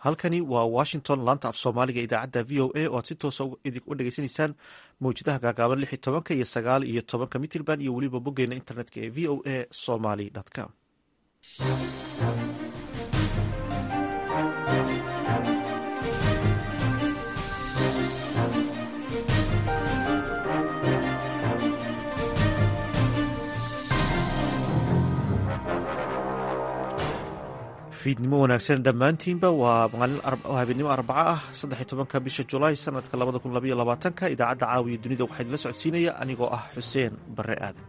halkani waa washington laanta af soomaaliga idaacadda v o a oo aad si toosa u dhegeysanaysaan mawjadaha gaagaaban lix iyo tobanka iyo sagaal iyo tobanka mitrband iyo weliba boggeena internetka ee v o a somaly com fiidnimo wanaagsan dhammaantiinba waa habeenimo arbaco ah saddex tobanka bisha julaay sanadka labada kun labaiyo labaatanka idaacadda caawiya dunida waxaa idinla socodsiinaya anigoo ah xuseen bare aadan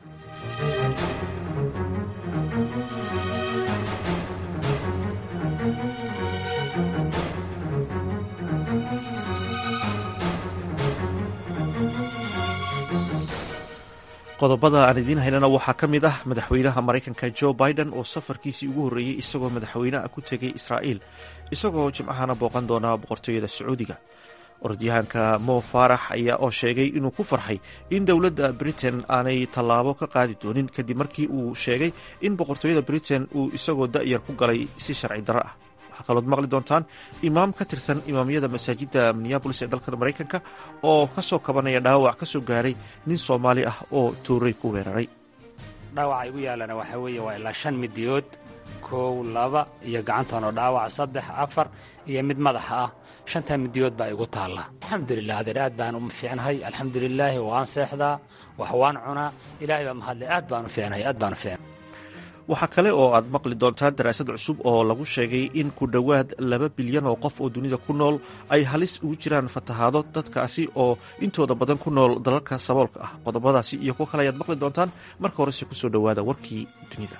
qodobada aan idiin haynana waxaa ka mid ah madaxweynaha maraykanka jo biden oo safarkiisii ugu horreeyey isagoo madaxweyneha ku tegay israa'iil isagoo jimcahana booqan doona boqortooyada sacuudiga orodyahanka mo faarax ayaa oo sheegay inuu ku farxay in dowladda britain aanay tallaabo ka qaadi doonin kadib markii uu sheegay in boqortooyada britain uu isagoo da'yar ku galay si sharci darro ah waxaa kalood maqli doontaan imaam ka tirsan imaamyada masaajidda minneabolis ee dalka maraykanka oo ka soo kabanaya dhaawac ka soo gaaray nin soomaali ah oo tuuray ku weeraray dhaawaca igu yaalana waxaa weeye waa ilaa shan midiyood kow laba iyo gacantanoo dhaawac saddex afar iyo mid madaxa ah shantaa midiyood baa igu taalla alxamdulilah adeer aad baan u fiicnahay alxamdulilaahi waan seexdaa wax waan cunaa ilaahay baa mahadle aad baan u fiicnahay aad baan u fiicnay waxaa kale oo aad maqli doontaan daraasad cusub oo lagu sheegay in ku dhowaad laba bilyan oo qof oo dunida ku nool ay halis ugu jiraan fatahaado dadkaasi oo intooda badan ku nool dalalka saboolka ah qodobadaasi iyo kuwo kale ayaad maqli doontaan marka horese kusoo dhowaada warkii dunida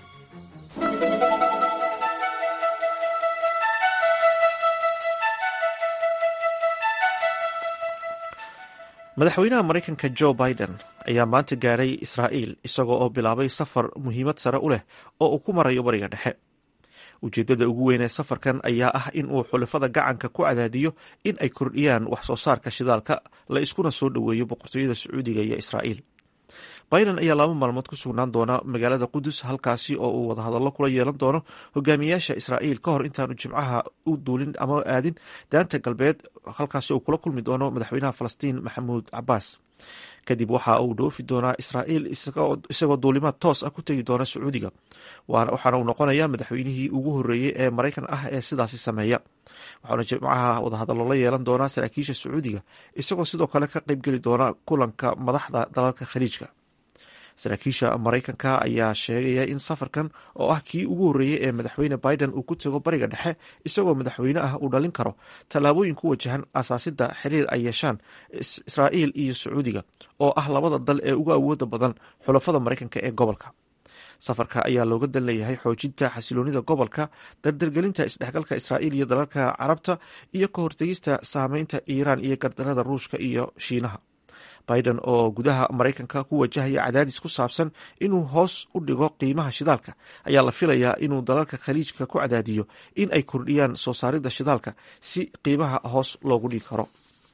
madaxweynaha maraykanka jo biden ayaa maanta gaaray israa'iil isagoo oo bilaabay safar muhiimad sare u leh oo uu ku marayo bariga dhexe ujeeddada ugu weyn ee safarkan ayaa ah in uu xulafada gacanka ku cadaadiyo in ay kordhiyaan wax soo saarka shidaalka la iskuna soo dhoweeyo boqortooyada sacuudiga iyo israa'iil biden ayaa laba maalmood ku sugnaan doona magaalada qudus halkaasi oo uu wadahadallo kula yeelan doono hogaamiyaasha israa'iil ka hor intaanu jimcaha u duulin ama aadin daanta galbeed halkaasi uu kula kulmi doono madaxweynaha falastiin maxamuud cabaas kadib waxa uu dhoofi doonaa israa'iil isagoo duulimaad toos ah ku tegi doona sacuudiga waxaana uu noqonayaa madaxweynihii ugu horreeyey ee maraykan ah ee sidaasi sameeya waxaana jimcaha wadahadallo la yeelan doonaa saraakiisha sacuudiga isagoo sidoo kale ka qaybgeli doona kulanka madaxda dalalka khaliijka saraakiisha maraykanka ayaa sheegaya in safarkan oo ah kii ugu horreeyey ee madaxweyne biden uu ku tago bariga dhexe isagoo madaxweyne ah uu dhalin karo tallaabooyin ku wajahan asaasida xiriir ay yeeshaan israa'iil iyo sacuudiga oo ah labada dal ee ugu awooda badan xulafada maraykanka ee gobolka safarka ayaa looga dan leeyahay xoojinta xasiloonida gobolka dardargelinta isdhexgalka israa'iil iyo dalalka carabta iyo ka hortegista saameynta iiraan iyo gardarada ruushka iyo shiinaha biden oo gudaha maraykanka ku wajahaya cadaadis ku saabsan inuu hoos u dhigo qiimaha shidaalka ayaa la filayaa inuu dalalka khaliijka ku cadaadiyo in ay kordhiyaan soo saaridda shidaalka si qiimaha hoos loogu dhigi karo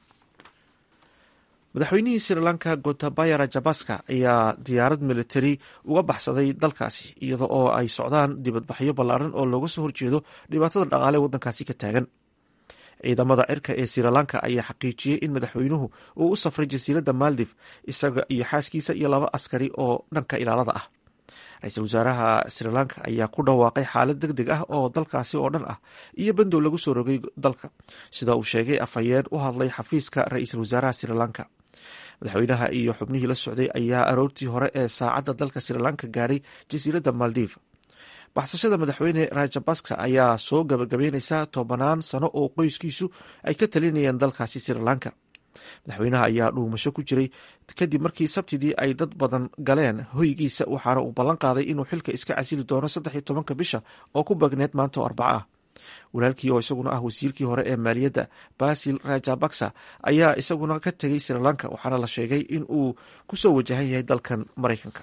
madaxweynihii sri lanka gotabaya rajabaska ayaa diyaarad militari uga baxsaday dalkaasi iyada oo ay socdaan dibadbaxyo ballaaran oo looga soo horjeedo dhibaatada dhaqaale waddankaasi ka taagan ciidamada cirka ee sri lanka ayaa xaqiijiyey in madaxweynuhu uu u safray jasiiradda maldif isaga iyo xaaskiisa iyo laba askari oo dhanka ilaalada ah ra-iisul wasaaraha sri lanka ayaa ku dhawaaqay xaalad deg deg ah oo dalkaasi oo dhan ah iyo bandow lagu soo rogay dalka sida uu sheegay afhayeen u hadlay xafiiska ra-iisul wasaaraha sri lanka madaxweynaha iyo xubnihii la socday ayaa aroortii hore ee saacadda dalka sri lanka gaadhay jasiiradda maldiv baxsashada madaxweyne rajabaska ayaa soo gabagabeyneysa tobanaan sano oo qoyskiisu ay ka talinayeen dalkaasi sri lanka madaxweynaha ayaa dhuumasho ku jiray kadib markii sabtidii ay dad badan galeen hoygiisa waxaana uu ballan qaaday inuu xilka iska casili doono saddex iyo tobanka bisha oo ku bagneed maanta oo arbaca ah walaalkii oo isaguna ah wasiirkii hore ee maaliyadda basil rajabaksa ayaa isaguna ka tegay sri lanka waxaana la sheegay in uu kusoo wajahan yahay dalkan maraykanka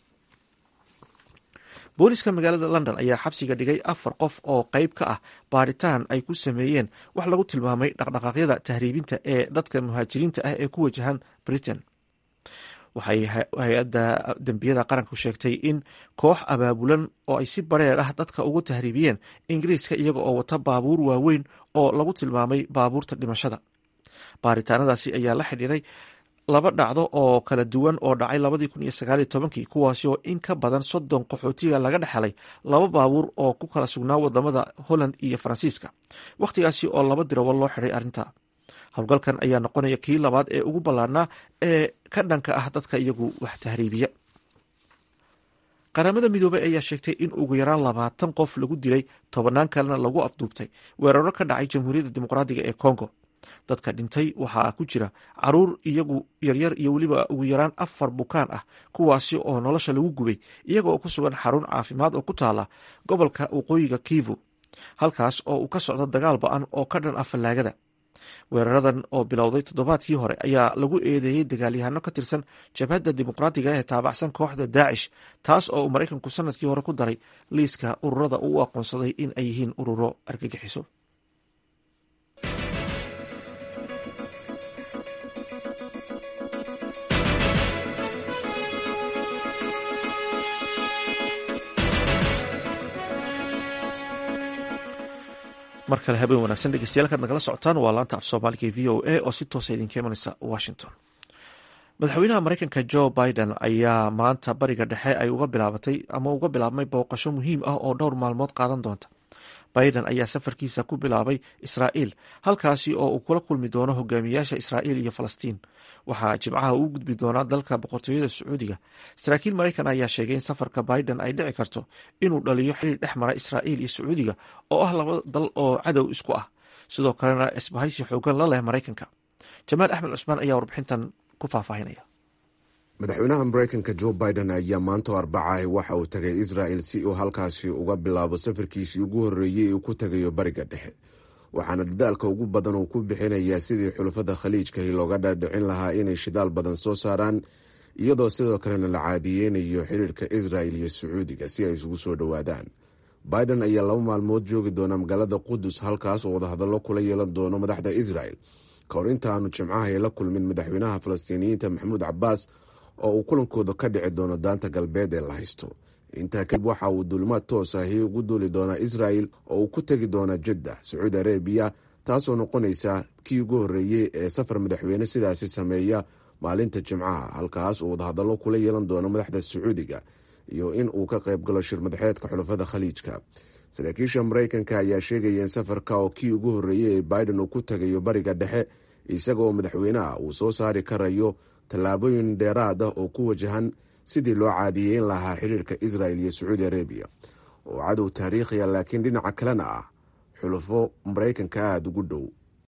booliska magaalada london ayaa xabsiga dhigay afar qof oo qeyb ka ah baaritaan ay ku sameeyeen wax lagu tilmaamay dhaqdhaqaaqyada tahriibinta ee dadka muhaajiriinta ah ee ku wajahan britain waxay hay-adda dembiyada qaranku sheegtay in koox abaabulan oo ay si bareer ah dadka ugu tahriibiyeen ingiriiska iyaga oo wata baabuur waaweyn oo lagu tilmaamay baabuurta dhimashada baaritaanadaasi ayaa la xidhiiray laba dhacdo oo kala duwan oo dhacay labadii kun iyo sagaaliyo tobankii kuwaasi oo in ka badan soddon qaxootiga laga dhexelay laba baabuur oo ku kala sugnaa wadamada holland iyo faransiiska wakhtigaasi oo laba dirawo loo xidhay arrinta howlgalkan ayaa noqonaya kii labaad ee ugu ballaarnaa ee ka dhanka ah dadka iyagu wax tahriibiya qaramada midoobey ayaa sheegtay in ugu yaraan labaatan qof lagu dilay tobannaan kalena lagu afduubtay weeraro ka dhacay jamhuuriyadda dimuqraadiga ee congo dadka dhintay waxaa ku jira caruur iyagu yaryar iyo weliba ugu yaraan afar bukaan ah kuwaasi oo nolosha lagu gubay iyaga oo ku sugan xarun caafimaad oo ku taala gobolka waqooyiga kivu halkaas oo uu ka socdo dagaal ba-an oo ka dhan ah fallaagada weeraradan oo bilowday toddobaadkii hore ayaa lagu eedeeyey dagaalyahano ka tirsan jabhadda dimuqraadiga ee taabacsan kooxda daacish taas oo uu maraykanku sanadkii hore ku daray liiska ururada uu u aqoonsaday in ay yihiin ururo argagixiso mar kale habeen wanaagsan dhegeystayaal kaad nagala socotaan waa laanta af soomaaliga e v o a oo si toosa idinka imanaysa washington madaxweynaha mareykanka joe biden ayaa maanta bariga dhexe ay uga bilaabatay ama uga bilaabmay booqasho muhiim ah oo dhowr maalmood qaadan doonta biden ayaa safarkiisa ku bilaabay israa'iil halkaasi oo uu kula kulmi doono hogaamiyaasha israa'iil iyo falastiin waxaa jimcaha uu gudbi doonaa dalka boqortooyada sacuudiga saraakiil maraykan ayaa sheegay in safarka biden ay dhici karto inuu dhaliyo xiriir dhex mara israa'iil iyo sacuudiga oo ah laba dal oo cadow isku ah sidoo kalena isbahaysi xoogan la leh maraykanka jamaal axmed cusmaan ayaa warbixintan ku faahfaahinaya madaxweynaha mareykanka joe biden ayaa maanta arbacaah waxa uu tagay israel si uu halkaasi uga bilaabo safarkiisii ugu horreeyey ee uu ku tagayo bariga dhexe waxaana dadaalka ugu badan uu ku bixinayaa sidii xulafada khaliijkahi looga dhaadhicin lahaa inay shidaal badan soo saaraan iyadoo sidoo kalena la caadiyeynayo xiriirka israel iyo sacuudiga si ay isugu soo dhowaadaan biden ayaa laba maalmood joogi doona magaalada qudus halkaas oo wadahadallo kula yeelan doono madaxda israel ka hor inta aanu jimcaha la kulmin madaxweynaha falastiiniyiinta maxamuud cabaas oo uu kulankooda ka dhici doono daanta galbeed ee la haysto intaa kadib waxa uu duulimaad toos ahi ugu duuli doonaa israel oo uu ku tegi doona jadda sacuudi arabiya taasoo noqonaysa kii ugu horreeyey ee safar madaxweyne sidaasi sameeya maalinta jimcaha halkaas uu wadahadallo kula yeelan doono madaxda sacuudiga iyo in uu ka qayb galo shir madaxeedka xulafada khaliijka saraakiisha mareykanka ayaa sheegaya in safarka oo kii ugu horreeyey ee biden uu ku tagayo bariga dhexe isagaoo madaxweynaha uu soo saari karayo tallaabooyin dheeraad ah oo ku wajahan sidii loo caadiyeyn lahaa xiriirka israel iyo sacuudi arabiya oo cadow taariikhiya laakiin dhinaca kalena ah xulufo maraykanka aada ugu dhow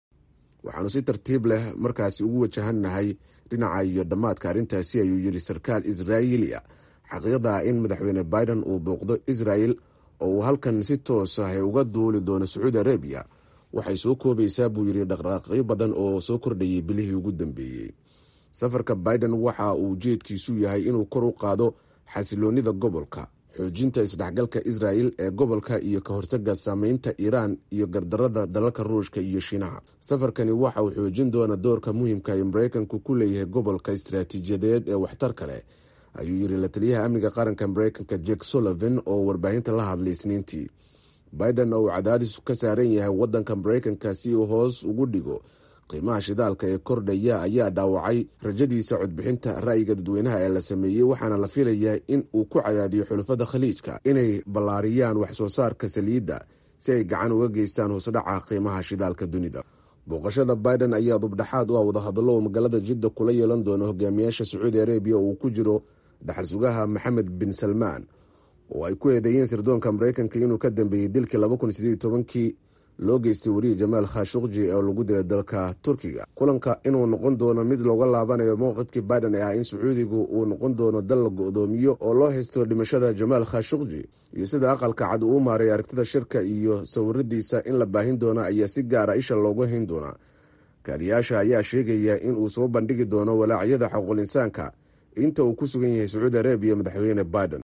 waxaanu si tartiib leh markaasi ugu wajahannahay dhinaca iyo dhammaadka arrintaasi ayuu yidhi sarkaal israa'iiliya xaqiiqda in madaxweyne biden uu booqdo israel oo uu halkan si toos ah uga duuli doono sacuudi arabiya waxay soo koobaysaa buu yidhi dhaqdhaqaaqyo badan oo soo kordhayay bilihii ugu dambeeyey safarka biden waxa uu ujeedkiisu yahay inuu kor u qaado xasiloonida gobolka xoojinta isdhexgalka israel ee gobolka iyo ka hortaga saameynta iiraan iyo gardarada dalalka ruushka iyo shiinaha safarkani waxa uu xoojin doona doorka muhiimka ee mareykanku ku leeyahay gobolka istaraatiijiyadeed ee waxtarka leh ayuu yidhi la taliyaha amniga qaranka mareykanka jek sullivan oo warbaahinta la hadlay isniintii biden oo uu cadaadis ka saaran yahay wadanka mareykanka si uu hoos ugu dhigo qiimaha shidaalka ee kordhaya ayaa dhaawacay rajadiisa codbixinta ra'yiga dadweynaha ee la sameeyey waxaana la filayaa in uu ku cadaadiyo xulafada khaliijka inay ballaariyaan wax soo saarka saliidda si ay gacan uga geystaan hoosdhaca qiimaha shidaalka dunida booqashada biden ayaa dubdhaxaad u ah wadahadallo uu magaalada jidda kula yeelan doono hogaamiyaasha sacuudi arabiya oo uu ku jiro dhaxal sugaha maxamed bin salmaan oo ay ku eedeeyeen sirdoonka mareykanka inuu ka dambeeyey dilkii kii loo geystay weriye jamaal khashukji oo lagu dilay dalka turkiga kulanka inuu noqon doono mid looga laabanayo mowqifkii biden ee ah in sacuudigu uu noqon doono dal la go-doomiyo oo loo haysto dhimashada jamaal khashukji iyo sida aqalka cad uu u maaray aragtida shirka iyo sawiradiisa in la baahin doono ayaa si gaara isha loogu hayn doonaa kaaliyaasha ayaa sheegaya in uu soo bandhigi doono walaacyada xuquuqul insaanka inta uu ku sugan yahay sacuudi arabiya madaxweyne biden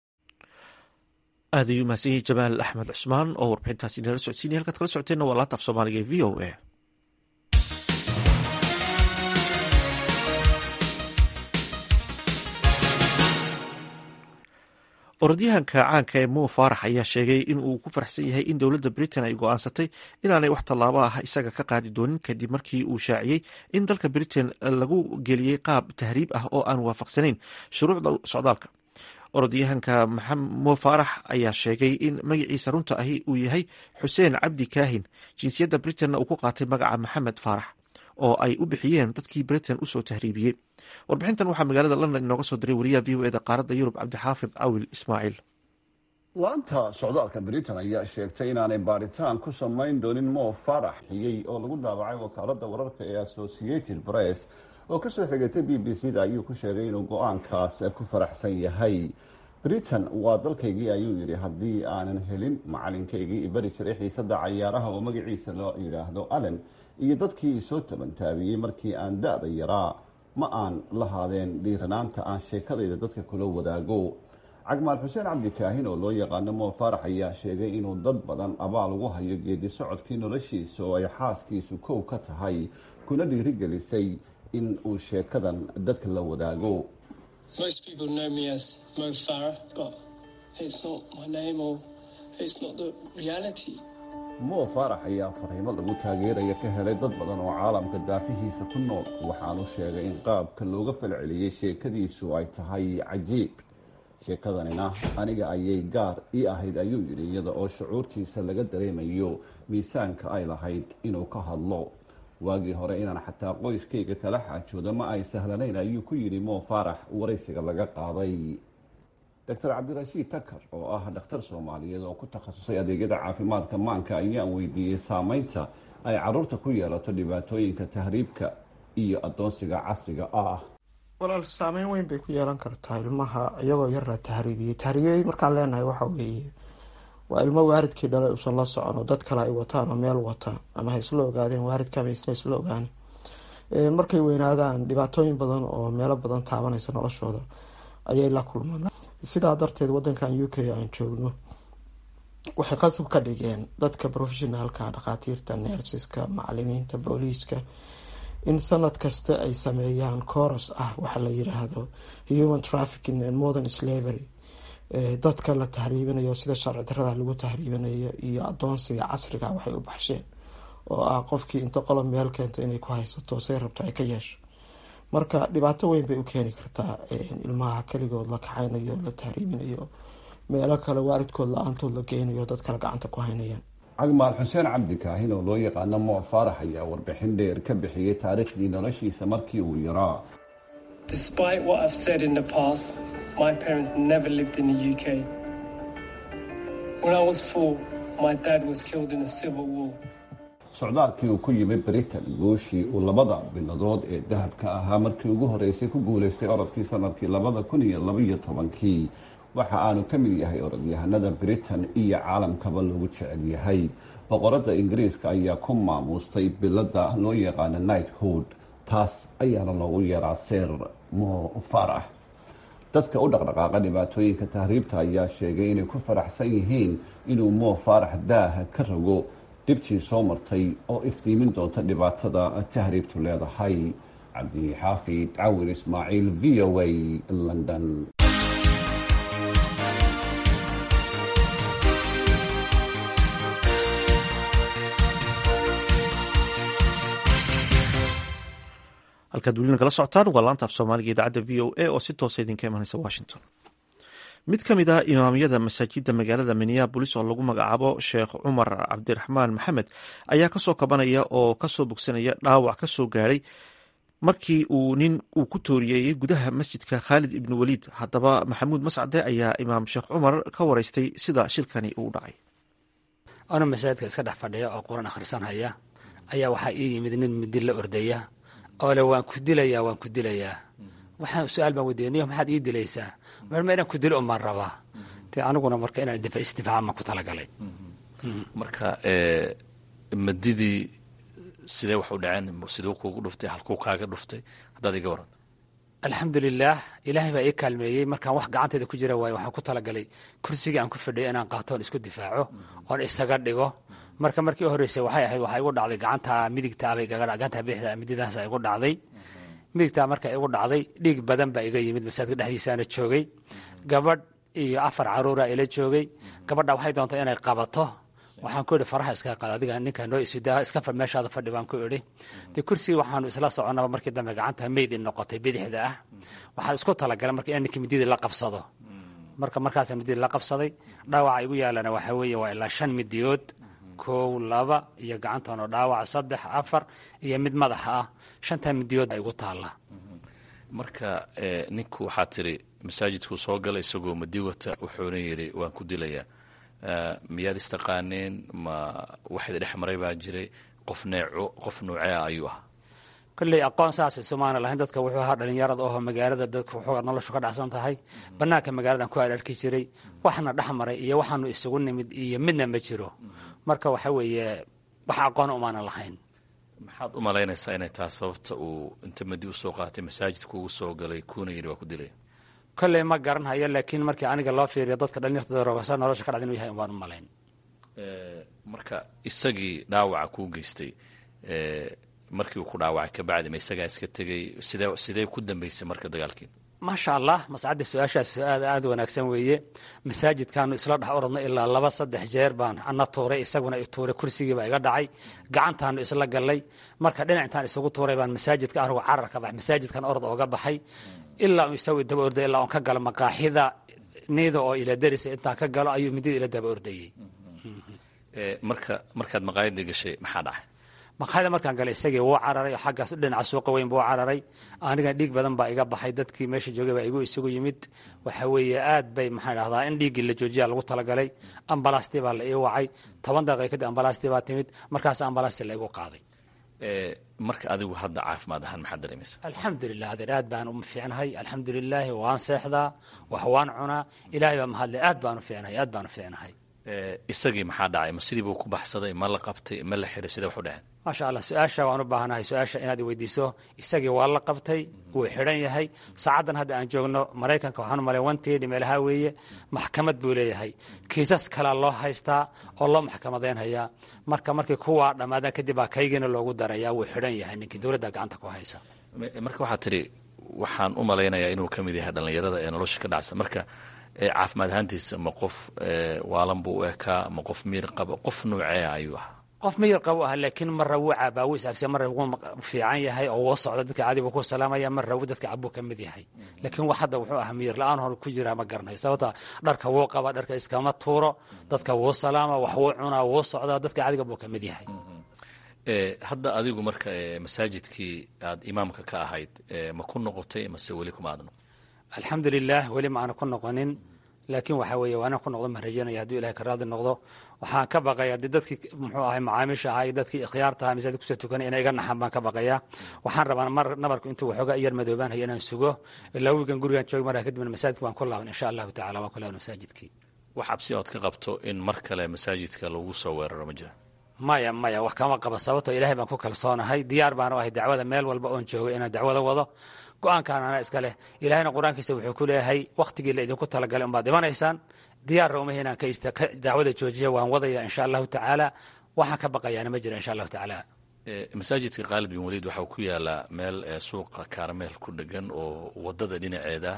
aad ayuu mahadsan yahay jamaal axmed cusmaan oo warbixintaasi inala socodsiinaya halkaad kala socoteenna waa laanta af soomaaliga ee v o a orodyahanka caanka ee mo faarax ayaa sheegay in uu ku faraxsan yahay in dowladda britain ay go-aansatay inaanay wax tallaabo ah isaga ka qaadi doonin kadib markii uu shaaciyey in dalka britain lagu geliyey qaab tahriib ah oo aan waafaqsanayn shuruucda socdaalka orodyahanka mo faarax ayaa sheegay in magaciisa runta ahi uu yahay xuseen cabdi kaahin jinsiyadda britainna uu ku qaatay magaca maxamed faarax oo ay u bixiyeen dadkii britain usoo tahriibiyey warbixintan waxaa magaalada london inooga soo diray wariyaha v o eda qaaradda yurub cabdixaafid cawil ismaaciil laanta socdaalka britain ayaa sheegtay inaanay baaritaan ku samayn doonin mo farax xiyey oo lagu daabacay wakaalada wararka ee associated press oo kasoo xigatay b b c da ayuu ku sheegay inuu go-aankaas ku faraxsan yahay britain waa dalkaygii ayuu yidhi haddii aanan helin macalinkaygii ibari jiray xiisada cayaaraha oo magaciisa loo yidhaahdo allen iyo dadkii isoo tabantaabiyey markii aan da-da yaraa ma aan lahaadeen dhiiranaanta aan sheekadayda dadka kula wadaago cagmaal xuseen cabdi kaahin oo loo yaqaano mo faarax ayaa sheegay inuu dad badan abaal ugu hayo geedi socodkii noloshiisa oo ay xaaskiisu kow ka tahay kuna dhiirigelisay in uu sheekadan dadka la wadaago mo faarax ayaa fariimo lagu taageeraya ka helay dad badan oo caalamka daafihiisa ku nool waxaanu sheegay in qaabka looga falceliyey sheekadiisu ay tahay cajiib sheekadanina aniga ayay gaar ii ahayd ayuu yidhi iyada oo shucuurtiisa laga dareemayo miisaanka ay lahayd inuu ka hadlo waagii hore inaan xataa qoyskayga kala xaajoodo ma ay sahlanayn ayuu ku yidhi mo faarax waraysiga laga qaaday doctor cabdirashiid takar oo ah dhakhtar soomaaliyeed oo ku takhasusay adeegyada caafimaadka maanka ayaan weydiiyey saameynta ay caruurta ku yeelato dhibaatooyinka tahriibka iyo adoonsiga casriga ah walaal saameyn weyn bay ku yeelan kartaa ilmaha iyagoo yar la tahriibiyey tahriibiyey markaan leenahay waxa weeye waa ilmo waaridkii dhalay usan la socon oo dad kale ay wataan oo meel wataan ama ha isla ogaadeen waaridkama isla isla ogaani markay weynaadaan dhibaatooyin badan oo meelo badan taabanaysa noloshooda ayay la kulmaan sidaa darteed wadankan u k aan joogno waxay qasab ka dhigeen dadka professionaalka dhakhaatiirta neersiska macalimiinta booliiska in sanad kasta ay sameeyaan coros ah waxa la yiraahdo human trafficking and modern slavery dadka la tahriibinayo sida sharci darada lagu tahriibinayo iyo adoonsiga casriga waxay u baxsheen oo ah qofkii inta qolob meel keento inay ku haysato say rabto ay ka yeesho marka dhibaato weyn bay u keeni kartaa ilmaha keligood la kaxaynayo la tahriibinayo meelo kale waalidkood la-aantood la geynayo dad kale gacanta ku haynayaan cagmaal xuseen cabdi kaahin oo loo yaqaano mo faarax ayaa warbixin dheer ka bixiyey taariikhdii noloshiisa markii uu yaraa socdaalkii uu ku yimid britain gooshii uu labada biladood ee dahabka ahaa markii ugu horeysay ku guuleystay orodkii sanadkii labada kun iyo labaiyo tobankii waxa aanu ka mid yahay orodyahanada britain iyo caalamkaba lagu jecel yahay boqorada ingiriiska ayaa ku maamuustay bilada loo yaqaano knighthood taas ayaana loogu yeeraa seer mo farax dadka u dhaqdhaqaaqa dhibaatooyinka tahriibta ayaa sheegay inay ku faraxsan yihiin inuu mo faarax daaha ka rago dhibtii soo martay oo iftiimin doonta dhibaatada tahriibtu leedahay cabdixaafid cawir ismaaciil v o a london halkaad welina kala socotaan waa laanta af soomaaliga idaacadda v o a oo si toosa idinka imanaysa washington mid ka mid ah imaamyada masaajidda magaalada minneabolis oo lagu magacaabo sheekh cumar cabdiraxmaan maxamed ayaa kasoo kabanaya oo kasoo bogsanaya dhaawac kasoo gaadhay markii uu nin uu ku tooriyeeyey gudaha masjidka khaalid ibnu waliid haddaba maxamuud mascade ayaa imaam sheekh cumar ka wareystay sida shilkani uu dhacay ano masaajidka iska dhex fadhiya oo quran akhrisanhaya ayaa waxaa ii yimid nin midi la ordaya oo le waan ku dilayaa waan ku dilayaa waxaan su-aal baan weydiiniyo maxaad ii dilaysaa marma inaan ku dilo umaan rabaa te aniguna marka inaan istifaacamaan ku talagalay marka madidii sidee wax u dhaceen siduu kuugu dhuftay halkuu kaaga dhuftay haddaad iga waran alxamdulilaah ilaahay baa ii kaalmeeyey markaan wax gacanteeda ku jira waayo waxaan ku talagalay kursigii aan ku fadhiyo inaan qaato oon isku difaaco oon isaga dhigo marka markii u horreysay waxay ahayd waxaa igu dhacday gacanta midigtaabay gacanta bixda mididaasa igu dhacday midigtaa marka igu dhacday dhiig badan baa iga yimid masaajidka dhexdiisaana joogay gabadh iyo afar caruura ila joogay gabadha waxay doontay inay qabato waxaan ku idhi faraha iska qaad adiga ninkaa noo isudaa iska fa meeshaada fadhi baan ku idhi dee kursigii waxaanu isla soconaba markii dambe gacanta meyd i noqotay bidixda ah waxaan isku talagalay marka in ninkii mididii la qabsado marka markaasa mididii la qabsaday dhaawaca igu yaalana waxaa weeye waa ilaa shan midiyood kow laba iyo gacantanoo dhaawac saddex afar iyo mid madaxa ah shantaa midiyood baa igu taalla marka ninku waxaa tiri masaajidkuu soo galay isagoo madi wata wuxuuna yidhi waan ku dilayaa miyaad istaqaaneen ma waxayd dhex maray baa jiray qof neeco qof nuucea ayuu ahaa kolley aqoon saasay somaana lahayn dadka wuxuu ahaa dhalinyarada oho magaalada dadka wuxuu noloshu ka dhacsan tahay bannaanka magaaladan ku ararki jiray waxna dhex maray iyo waxaanu isugu nimid iyo midna ma jiro marka waxa weeye wax aqoon umaanan lahayn maxaad u malaynaysaa inay tahay sababta uu inta madi usoo qaatay masaajidka ugu soo galay kuuna yidhi waa ku dilaya kolley ma garanhayo laakiin markii aniga loo fiiriyo dadka dhalinyarta darogasa nolosha ka dhacda inuu yahay umbaan u malayn marka isagii dhaawaca kuu geystay markii uu ku dhaawacay kabacdi ma isagaa iska tegey sidee sidee ku dambeysay marka dagaalkii maasha allah mascadda su-aashaas aad aad wanaagsan weeye masaajidkaanu isla dhex oradno ilaa laba saddex jeer baan ana tuuray isaguna i tuuray kursigiibaa iga dhacay gacantaanu isla gallay marka dhinacintaan isugu tuuray baan masaajidka anigu carar ka bax masaajidkan orod ooga baxay ilaa un isagu daba orday ilaa on ka galo maqaaxida niida oo ila darisa intaan ka galo ayuu midida ila daba ordayey marka markaad maqaayadii gashay maxaa dhacay maqaayada markaan galay isagii wuu cararay oo xaggaas dhinaca suuqa weyn buu cararay aniga dhiig badan baa iga baxay dadkii meesha joogay baa igu isugu yimid waxa weeye aad bay maxaan dhahdaa in dhiiggii la joojiya lagu talagalay ambalastii baa la ii wacay toban daqiiqa kadib ambalastii baa timid markaas ambalastii la igu qaaday marka adigu hadda caafimaad ahaan maxaad dareemaysa alxamdulilah adeer aad baan u fiicnahay alxamdulilaahi waan seexdaa wax waan cunaa ilaahay baa mahadlay aad baan u fiicnahay aad baan u fiicnahay isagii maxaa dhacay ma sidii buu ku baxsaday ma la qabtay ma la xiray sidee waxu dhaceen maasha allah su-aasha waan u baahanahay su-aasha inaad iweydiiso isagii waa la qabtay wuu xidhan yahay saacaddan hadda aan joogno maraykanka waxaan u malay wanteedi meelaha weeye maxkamad buu leeyahay kiisas kalea loo haystaa oo loo maxkamadeynhayaa marka markii kuwaa dhammaadaan kadib baa kaygiina loogu daraya wuu xidhan yahay ninkii dowladda gacanta ku haysa marka waxaa tidhi waxaan u malaynayaa inuu ka mid yahay dhallinyarada ee nolosha ka dhacsan marka caafimaad ahaantiisa ma qof waalan buu u ekaa ma qof miir qaba qof nuucea ayuu ahaa qof miyir qabo ah laakiin marra wuu caabaa wuu isaabsiya marra wuu fiican yahay oo wuu socda dadka caadi buu ku salaamaya marra wuu dadka cabuu ka mid yahay laakiin wax hadda wuxuu ahaa miyir la-aan hor ku jiraa ma garanayo sababta dharka wuu qaba dharka iskama tuuro dadka wuu salaama wax wuu cunaa wuu socdaa dadka caadiga buu ka mid yahay hadda adigu marka masaajidkii aad imaamka ka ahayd ma ku noqotay mase weli kuma aad noqon alxamdulilah weli ma aana ku noqonin laakiin waxaa weeye waa inaan ku noqdo maan rajaynaya hadduu ilahay ka raadi noqdo waxaan ka baqaya dee dadkii muxuu ahay macaamiisha ahaa iyo dadkii ikhyaarta ahaa masaajid kusoo tukanay inay iga naxan baan ka baqaya waxaan rabaa mar nabarku intuu waxoogaa iyar madoobaan haya inaan sugo ilaa wigan gurigaan joogi markaa kadibna masaajidka waan ku laaban insha allahu tacala waan ku laaban masaajidkii wax cabsi ood ka qabto in mar kale masaajidka lagu soo weeraro ma jira maya maya wax kama qaba sababtoo ilahay baan ku kalsoonahay diyaar baanu ahay dacwada meel walba oon joogo inaan dacwada wado go-aankaan anaa iska leh ilaahayna qur-aankiisa wuxuu ku leeyahay wakhtigii la idinku talagalay umbaad dhimanaysaan diyaarra uma inaan ka dacwada joojiya waan wadaya insha allahu tacaala waxaan ka baqayaana ma jira insha allahu tacaala masaajidka khaalid bin waliid waxaa ku yaalaa meel suuqa kaarmeel ku dhegan oo wadada dhinaceeda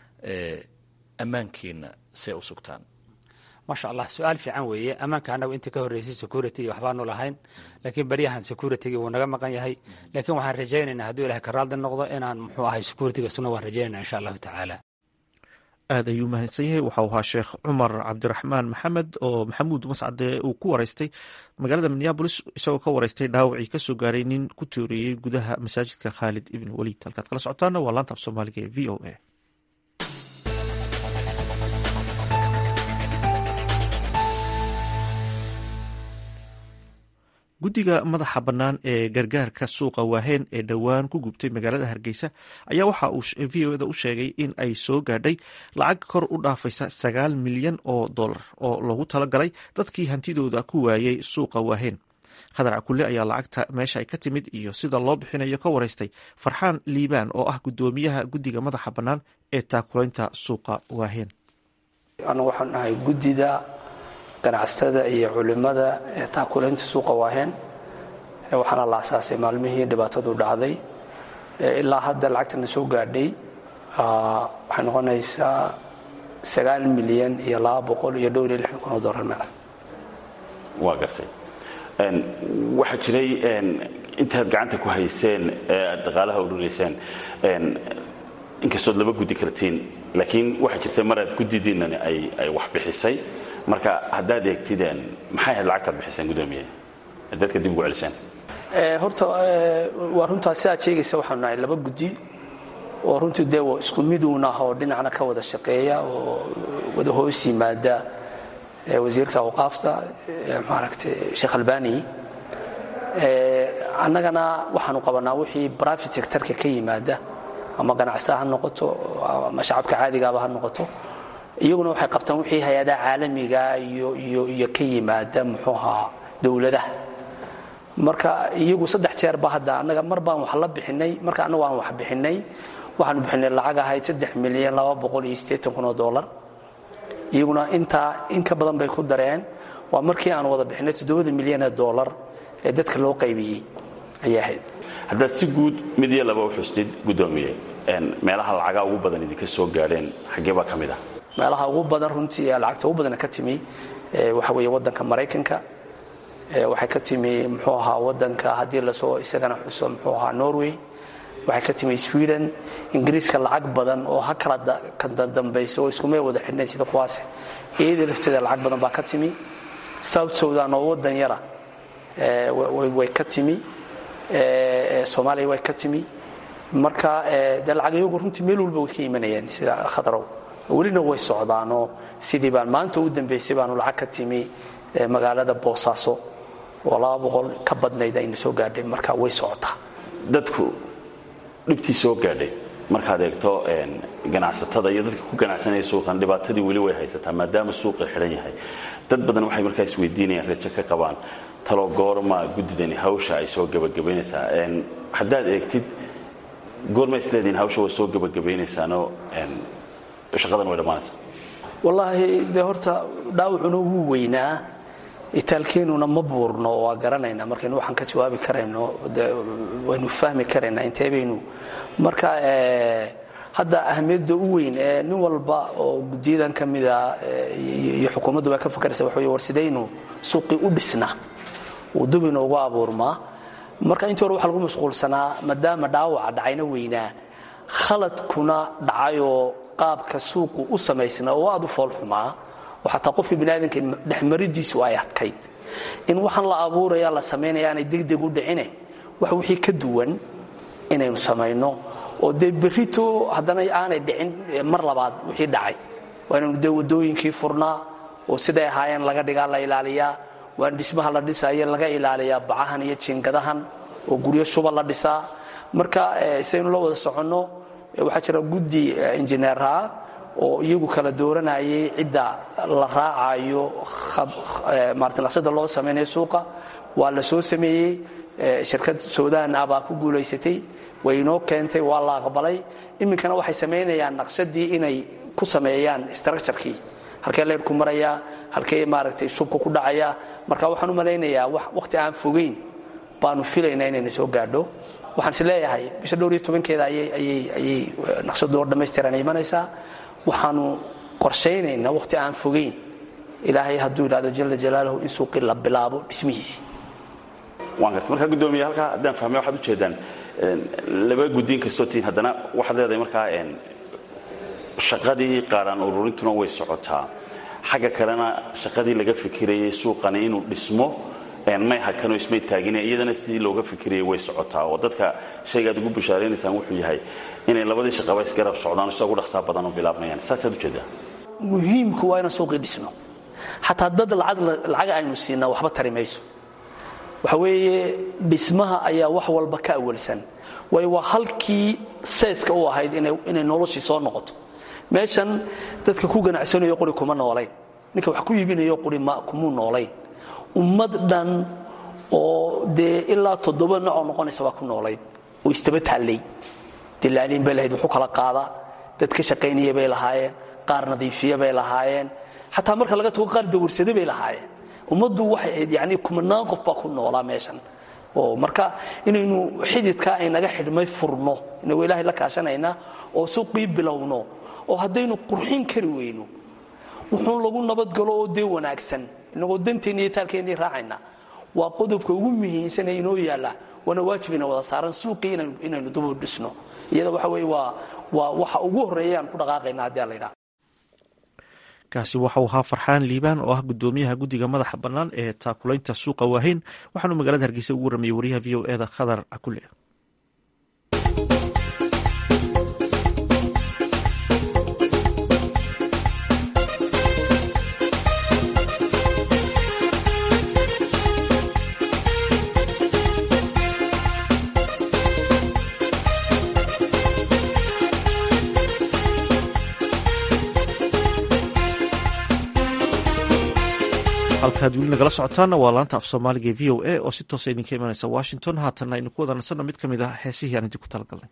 ammaankiina see u sugtaan maasha allah su-aal fiican weeye ammaanka annagu intii ka horreysay security iyo waxbaanu lahayn laakiin beryahan securitygi wuu naga maqan yahay laakiin waxaan rajaynaynaa hadduu ilahay ka raaldi noqdo inaan muxuu ahay securityga suna waan rajaynayna insha allahu tacaala aad ayuu mahadsan yahay waxau ahaa sheekh cumar cabdiraxmaan maxamed oo maxamuud mascade uu ku wareystay magaalada minneabolis isagoo ka wareystay dhaawacii kasoo gaaray nin ku tooriyey gudaha masaajidka khaalid ibn waliid halkaad kala socotaana waa laanta af soomaaliga ee v o a guddiga madaxa bannaan ee gargaarka suuqa waaheen ee dhowaan ku gubtay magaalada hargeysa ayaa waxa uu v o da u sheegay in ay soo gaadhay lacag kor u dhaafaysa sagaal milyan oo dollar oo loogu talagalay dadkii hantidooda ku waayey suuqa waaheen khadar cakule ayaa lacagta meesha ay ka timid iyo sida loo bixinayo ka wareystay farxaan liibaan oo ah guddoomiyaha guddiga madaxa bannaan ee taakulaynta suuqa waaheen anu waxaan ahay guddida ganacsatada iyo culimada ee taakulaynta suuqa waaheen waxaana la asaasay maalmihii dhibaatadu dhacday ilaa hadda lacagtana soo gaadhay waxay noqonaysaa sagaal milyan iyo laba boqol iyo dhowr iyo lixdan kun oo dollar meel waa gartay waxaa jiray intaad gacanta ku hayseen ee aad dhaqaalaha ururayseen inkastood laba gudi kartiin laakiin waxaa jirta mar aad gudidiinani ay wax bixisay marka haddaad eegtideen maxay ahayd lacagtaad bixiseen gudoomiye dadka dib ugu celiseen horta waa runtaa sidaad sheegaysa waxaanu nahay laba gudi oo runtii dee isku miduun ah oo dhinacna ka wada shaqeeya oo wada hoos yimaada wasiirka awqaafta maaragtay sheekh albani annagana waxaanu qabanaa wixii private sectorka ka yimaada ama ganacsataa ha noqoto ama shacabka caadigaaba ha noqoto iyaguna waxay qabtaan wixii hay-adaha caalamiga iyo iyo iyo ka yimaada muxuu ahaa dowladaha marka iyagu saddex jeerba hadda annaga mar baan wax la bixinay marka annagu aan wax bixinay waxaanu bixinay lacag ahayd saddex milyan laba boqol iyo siddeetan kun oo dollar iyaguna intaa in ka badan bay ku dareen waa markii aan wada bixinay toddobada milyan ee dollar ee dadka loo qaybiyey ayay ahayd haddaad si guud mid iyo laba u xustid guddoomiye meelaha lacagaa ugu badan idinka soo gaadheen xaggee baa ka mid ah meelaha ugu badan runtii ee lacagta ugu badana ka timi waxa weeye waddanka maraykanka waxay ka timi muxuu ahaa waddanka haddii lasoo isagana xuso muxuu ahaa norway waxay ka timi sweden ingiriiska lacag badan oo ha kala kadadambaysa oo iskumay wada xidhnayn sida kuwaas iyada lafteeda lacag badan baa ka timi south sudan oo waddan yara way ka timi soomaaliya way ka timi marka dee lacag iyagu runtii meel walba way ka imanayeen sida khadarow welina way socdaanoo sidii baan maanta u dambaysay baanu lacag ka timi magaalada boosaaso oo laba boqol ka badnayd aynu soo gaadhay marka way socotaa dadku dhibtii soo gaadhay markaad eegto ganacsatada iyo dadka ku ganacsanaya suuqan dhibaatadii weli way haysataa maadaama suuqa xidhan yahay dad badan waxay markaa isweydiinayaan rajo ka qabaan talo goorma guddidani hawsha ay soo gebagabaynaysaa haddaad eegtid goorma isleediin hawsha way soo gebagabaynaysaanoo shaqadan way dhammaanaysaa wallaahi dee horta dhaawacuna wuu weynaa itaalkeenuna ma buurno waa garanaynaa markaynu waxaan ka jawaabi karayno de waynu fahmi karaynaa intee baynu marka hadda ahamiyadda u weyn ee nin walba oo guddiyadan ka mida iyo xukuumaddu baa ka fakaraysa waxa wey war sidaynu suuqii u dhisnaa uu dub inoogu abuurmaa marka intii hore waxa lagu mashquulsanaa maadaama dhaawaca dhacayna weynaa khaladkuna dhacayoo qaabka suuqu u samaysnaa oo aad u foolxumaa oo xataa qofka biniaadanka dhexmaridiisu ay adkayd in waxaan la abuuraya la samaynaya aanay degdeg u dhicine wax wixii ka duwan inaynu samayno oo dee berrito haddana aanay dhicin mar labaad wixii dhacay waa inaynu dee waddooyinkii furnaa oo siday ahaayeen laga dhigaa la ilaaliyaa waa in dhismaha la dhisaayo laga ilaaliyaa bacahan iyo jiingadahan oo guryo shuba la dhisaa marka sidaynu la wada soconno waxaa jira guddi injineeraha oo iyagu kala dooranayay cidda la raacayo maarata naqshada loo samaynayo suuqa waa la soo sameeyey shirkad suudaan ah baa ku guulaysatay way inoo keentay waa la aqbalay iminkana waxay samaynayaan naqshadii inay ku sameeyaan structurekii halkee leyrku marayaa halkee maaragtay shubka ku dhacaya marka waxaan u malaynayaa wakhti aan fogeyn baanu filaynaa inayna soo gaadho waxaan is leeyahay bisha dhowr iyo tobankeeda ayay naqshadu oo dhammaystiran imanaysaa waxaanu qorshaynaynaa wakhti aan fogeyn ilaahay hadduu yidhahdo jala jalaaluhu in suuqii la bilaabo dhismihiisii waan garta markaa guddoomiye halkaa haddaan fahmay waxaad u jeedaan laba guddiin kastoo tihiin haddana waxaad leedahay markaa shaqadii qaadhaan ururintuna way socotaa xagga kalena shaqadii laga fikirayay suuqani inuu dhismo may hakanoo ismay taagine iyadana sidii looga fikirayay way socotaa oo dadka shaygaad ugu bashaaraynaysaan wuxuu yahay inay labadii shaqaba isgarab socdaan sida ugu dhaqsaa badan oo bilaabmayaan saasaad ujeedaa muhiimku waa inaan suuqii dhisno xataa dad lacag aynu siinaa waxba tari mayso waxa weeye dhismaha ayaa wax walba ka awalsan waayo waa halkii seeska u ahayd inay noloshii soo noqoto meeshan dadka ku ganacsanayo quri kuma noolayn ninka wax ku iibinayo quri kumuu noolayn ummad dhan oo dee ilaa toddoba nocoo noqonaysa baa ku noolayd oo istaba taallay dilaaliin bay lahayd wuxuu kala qaada dad ka shaqaynaya bay lahaayeen qaar nadiifiya bay lahaayeen xataa marka laga tago qaar dawarsade bay lahaayeen ummaddu waxay ahayd yani kumanaan qof baa ku noolaa meeshan oo marka inaynu xididkaa aynaga xidhmay furno inagoo ilaahay la kaashanaynaa oo suuqii bilowno oo haddaynu qurxin kari weyno wuxuun lagu nabadgalo oo dee wanaagsan inagoo danteenni iyo taalkeennii raacayna waa qodobka ugu muhiimsanee inoo yaalla waana waajibina wada saaran suuqii inaynu dubu dhisno iyada waxa weye waa waa waxa ugu horreeya aan ku dhaqaaqayna haddii ala yidhaha kaasi waxauu ahaa farxaan liibaan oo ah gudoomiyaha guddiga madaxa bannaan ee taakulaynta suuqa waaheyn waxaanuu magaalada hargeysa ugu waramayey wariyaha v o eda khadar cakule halkaad weli nagala socotaana waa laanta af soomaaliga e v o a oo si toosa idinka imanaysa washington haatanna aynu ku wada nasanno mid ka mid ah heesihii aan idinku talagalnay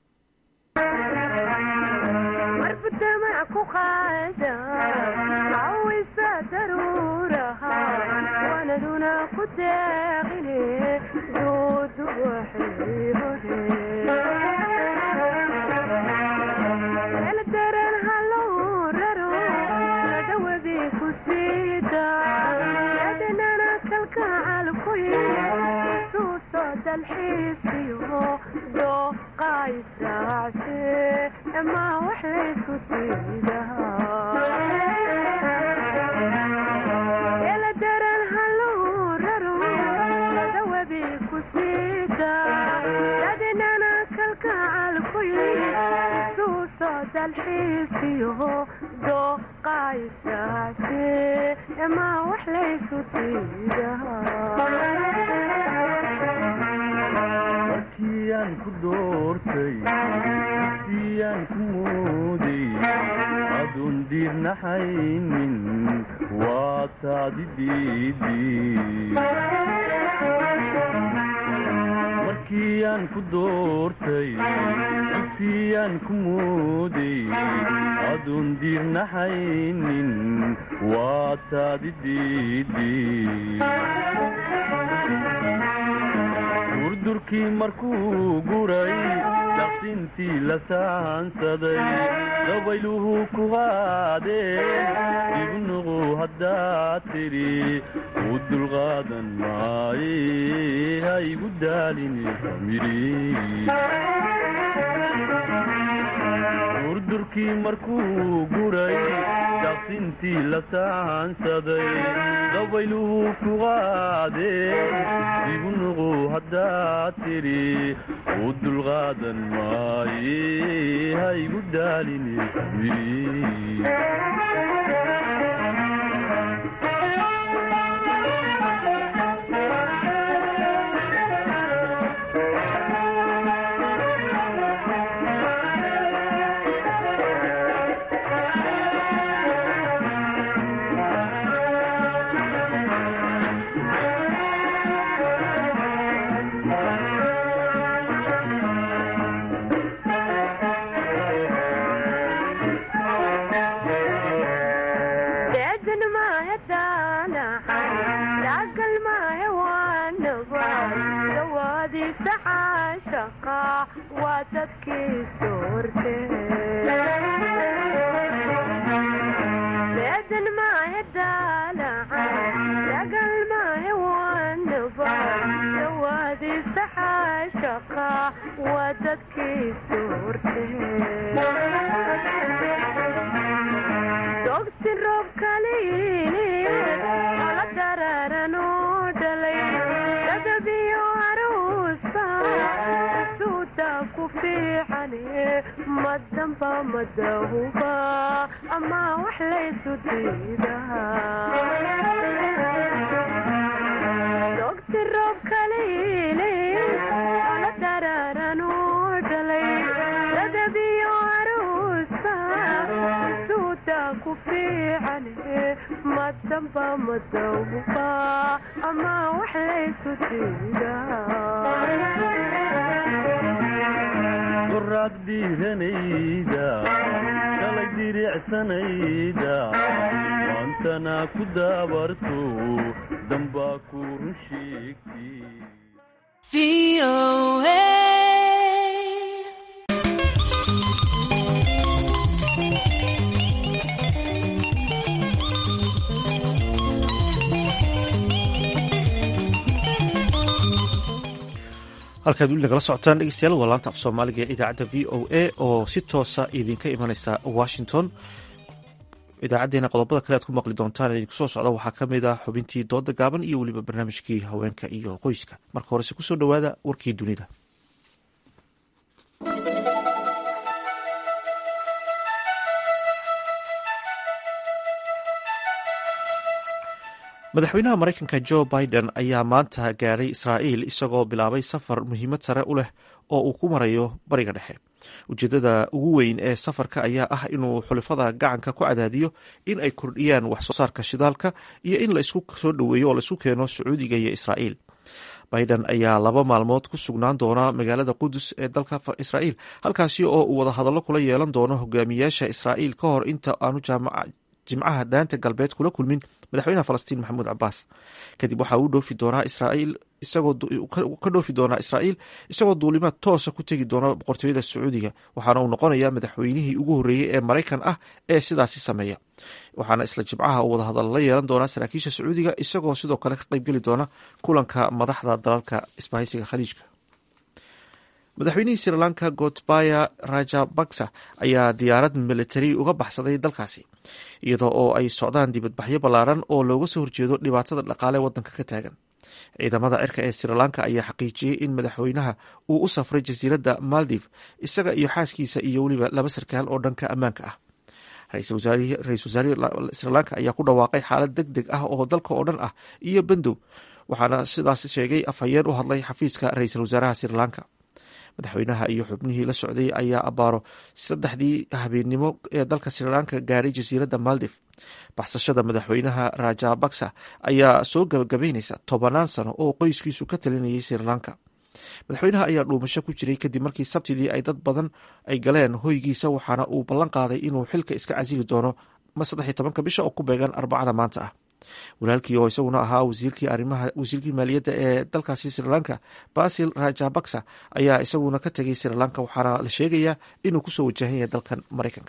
markiyaan ku doortay siyaan ku mooday aduun diirnaxaynin waa taadi diidimarkiyaan ku doortay siyaan ku mooday aduun diirnaxaynin waa taadi diidi durdurkii markuu guray daqsintii la saansaday dabayluhu ku qaadeen ibnuqu haddaad tidhi u dulqaadan maaye ha igu daalini durdurkii markuu guray daqsintii la saansaday dabayluhu ku qaadeen ibnuqu haddaad tidhi u dulqaadan maaye ha igu daalini goraad dhiiranayda shalay diricsanayda waantana ku daabarto dambaa ku run sheegtay halkaad weli nagala socotaan dhegeystayaal waa laanta af soomaaliga ee idaacadda v o a oo si toosa idinka imaneysa washington idaacadeena qodobada kale aad ku maqli doontaan idinku soo socda waxaa ka mid ah xubintii dooda gaaban iyo weliba barnaamijkii haweenka iyo qoyska marka horese kusoo dhowaada warkii dunida madaxweynaha mareykanka jo biden ayaa maanta gaadhay israa'iil isagoo bilaabay safar muhiimad sare u leh oo uu ku marayo bariga dhexe ujeedada ugu weyn ee safarka ayaa ah inuu xulifada gacanka ku cadaadiyo in ay kordhiyaan wax soo saarka shidaalka iyo in la isku soo dhoweeyo oo laisku keeno sacuudiga iyo israa'iil biden ayaa laba maalmood ku sugnaan doona magaalada qudus ee dalka israa'iil halkaasi oo uu wadahadallo kula yeelan doono hogaamiyaasha israa'iil ka hor inta aanu jimcaha daanta galbeed kula kulmin madaxweynaha falastiin maxamuud cabaas kadib waxaa uu dhoofi doonaa israa'iil isagoo ka dhoofi doonaa israa'iil isagoo duulimaad toosa ku tegi doona boqortooyada sacuudiga waxaana uu noqonayaa madaxweynihii ugu horreeyey ee maraykan ah ee sidaasi sameeya waxaana isla jimcaha uu wadahadal la yeelan doonaa saraakiisha sacuudiga isagoo sidoo kale ka qaybgeli doona kulanka madaxda dalalka isbahaysiga khaliijka madaxweynihii sri lanka gotbaya rajabaksa ayaa diyaarad militari uga baxsaday dalkaasi iyadoo oo ay socdaan dibadbaxyo ballaaran oo looga soo horjeedo dhibaatada dhaqaale waddanka ka taagan ciidamada cirka ee sri lanka ayaa xaqiijiyey in madaxweynaha uu u safray jasiiradda maldiv isaga iyo xaaskiisa iyo weliba laba sarkaal oo dhanka ammaanka ah ra-iisul wasaarihii sri lanka ayaa ku dhawaaqay xaalad deg deg ah oo dalka oo dhan ah iyo bandow waxaana sidaas sheegay afhayeen u hadlay xafiiska ra-iisul wasaaraha sri lanka madaxweynaha iyo xubnihii la socday ayaa abaaro saddexdii habeennimo ee dalka sri lanka gaaray jasiiradda maldiv baxsashada madaxweynaha rajabaksa ayaa soo gabagabeyneysa tobanaan sano oo qoyskiisu ka talinayay sri lanka madaxweynaha ayaa dhuumasho ku jiray kadib markii sabtidii ay dad badan ay galeen hoygiisa waxaana uu ballan qaaday inuu xilka iska casili doono saddex iyo tobanka bisha oo ku beegan arbacada maanta ah walaalkii oo isaguna ahaa wasiirkii arimaha wasiirkii maaliyadda ee dalkaasi sri lanka basil rajabaksa ayaa isaguna ka tegay sri lanka waxaana la sheegayaa inuu kusoo wajahan yahay dalkan maraykanka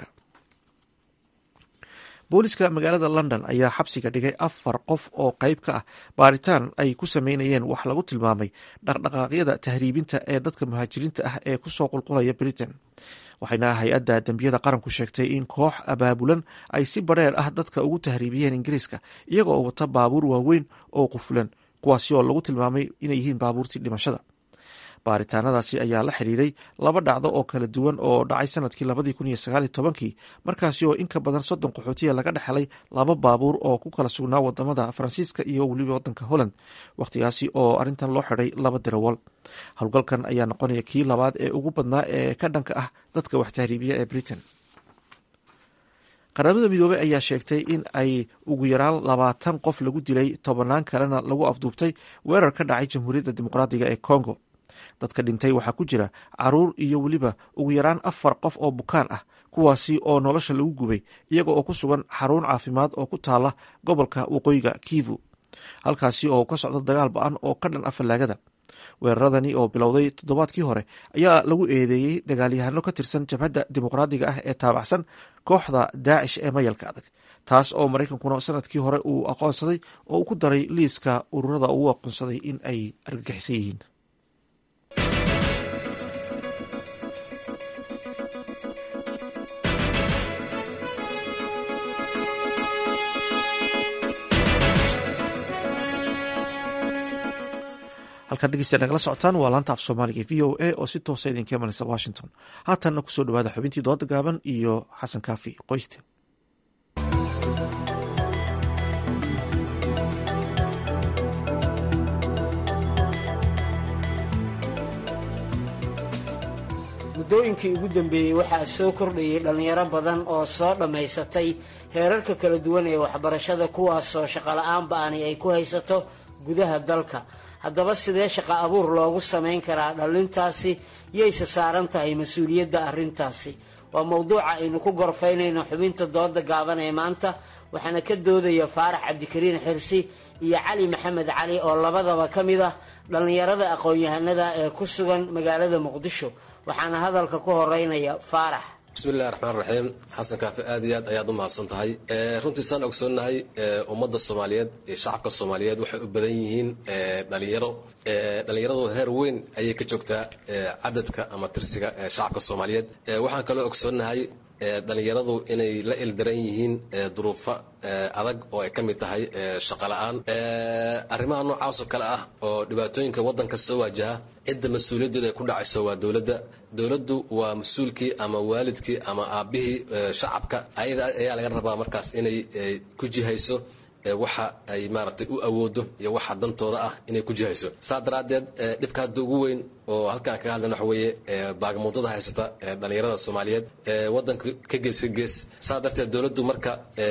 booliska magaalada london ayaa xabsiga dhigay afar qof oo qeyb ka ah baaritaan ay ku sameynayeen wax lagu tilmaamay dhaqdhaqaaqyada tahriibinta ee dadka muhaajiriinta ah ee kusoo qulqulaya britain waxayna hay-adda dembiyada qaranku sheegtay in koox abaabulan ay si badheer ah dadka ugu tahriibiyeen ingiriiska iyaga oo wata baabuur waaweyn oo qufulan kuwaasi oo lagu tilmaamay inay yihiin baabuurtii dhimashada baaritaanadaasi ayaa la xiriiray laba dhacdo oo kala duwan oo dhacay sanadkii labadii kun iyo sagaaliyo tobankii markaasi oo in ka badan soddon qaxootiya laga dhexelay laba baabuur oo ku kala sugnaa wadamada faransiiska iyo weliba wadanka holland wakhtigaasi oo arrintan loo xiday laba darawal howlgalkan ayaa noqonaya kii labaad ee ugu badnaa ee ka dhanka ah dadka wax tahriibiya ee britain qaramada midoobey ayaa sheegtay in ay ugu yaraan labaatan qof lagu dilay tobanaan kalena lagu afduubtay weerar ka dhacay jamhuuriyadda dimuqraadiga ee congo dadka dhintay waxaa ku jira caruur iyo weliba ugu yaraan afar qof oo bukaan ah kuwaasi oo nolosha lagu gubay iyaga oo ku sugan xarun caafimaad oo ku taala gobolka waqooyiga kivu halkaasi oo ka socda dagaal ba-an oo ka dhan ah fallaagada weeraradani oo bilowday toddobaadkii hore ayaa lagu eedeeyey dagaalyahano ka tirsan jabhadda dimuqraadiga ah ee taabacsan kooxda daacish ee mayalka adag taas oo maraykankuna sanadkii hore uu aqoonsaday oo uu ku daray liiska ururada uu aqoonsaday in ay argagixisan yihiin halkaan dhegeystayaal nagala socotaan waa laanta af soomaaliga v o a oo si toosa idinka imanaysa washington haatanna kusoo dhawaada xubintii dooda gaaban iyo xasan kaafi qoyste muddooyinkii ugu dambeeyey waxaa soo kordhayay dhallinyaro badan oo soo dhammaysatay heerarka kala duwan ee waxbarashada kuwaasoo shaqola'aan ba-ani ay ku haysato gudaha dalka haddaba sidee shaqo abuur loogu samayn karaa dhallintaasi yayse saaran tahay mas-uuliyadda arrintaasi waa mowduuca aynu ku gorfaynayno xubinta dooda gaaban ee maanta waxaana ka doodaya faarax cabdikariin xirsi iyo cali maxamed cali oo labadaba ka mid ah dhallinyarada aqoon-yahanada ee ku sugan magaalada muqdisho waxaana hadalka ku horeynaya faarax bismillahi raxmaan raxiim xasan kaafi aad iyo aad ayaad u mahadsan tahay runtii saan ogsoonnahay ummadda soomaaliyeed iyo shacabka soomaaliyeed waxay u badan yihiin dhalinyaro dhalinyaradu heer weyn ayay ka joogtaa cadadka ama tirsiga shacabka soomaaliyeed waxaan kaloo ogsoonnahay dhalinyaradu inay la ildaran yihiin duruufo adag oo ay ka mid tahay shaqola'aan arrimaha noocaas oo kale ah oo dhibaatooyinka waddanka soo waajaha cidda mas-uuliyaddeeda ay ku dhacayso waa dowladda dowladdu waa mas-uulkii ama waalidkii ama aabbihii shacabka ayada ayaa laga rabaa markaas inay ku jihayso waxa ay maaragtay u awoodo iyo waxa dantooda ah inay ku jihayso saa daraaddeed dhibka hadda ugu weyn oo halkaan kaga hadlan waxa weeye baagamuudada haysata dhalinyarada soomaaliyeed waddanka ka gees ka gees saa darteed dowladdu marka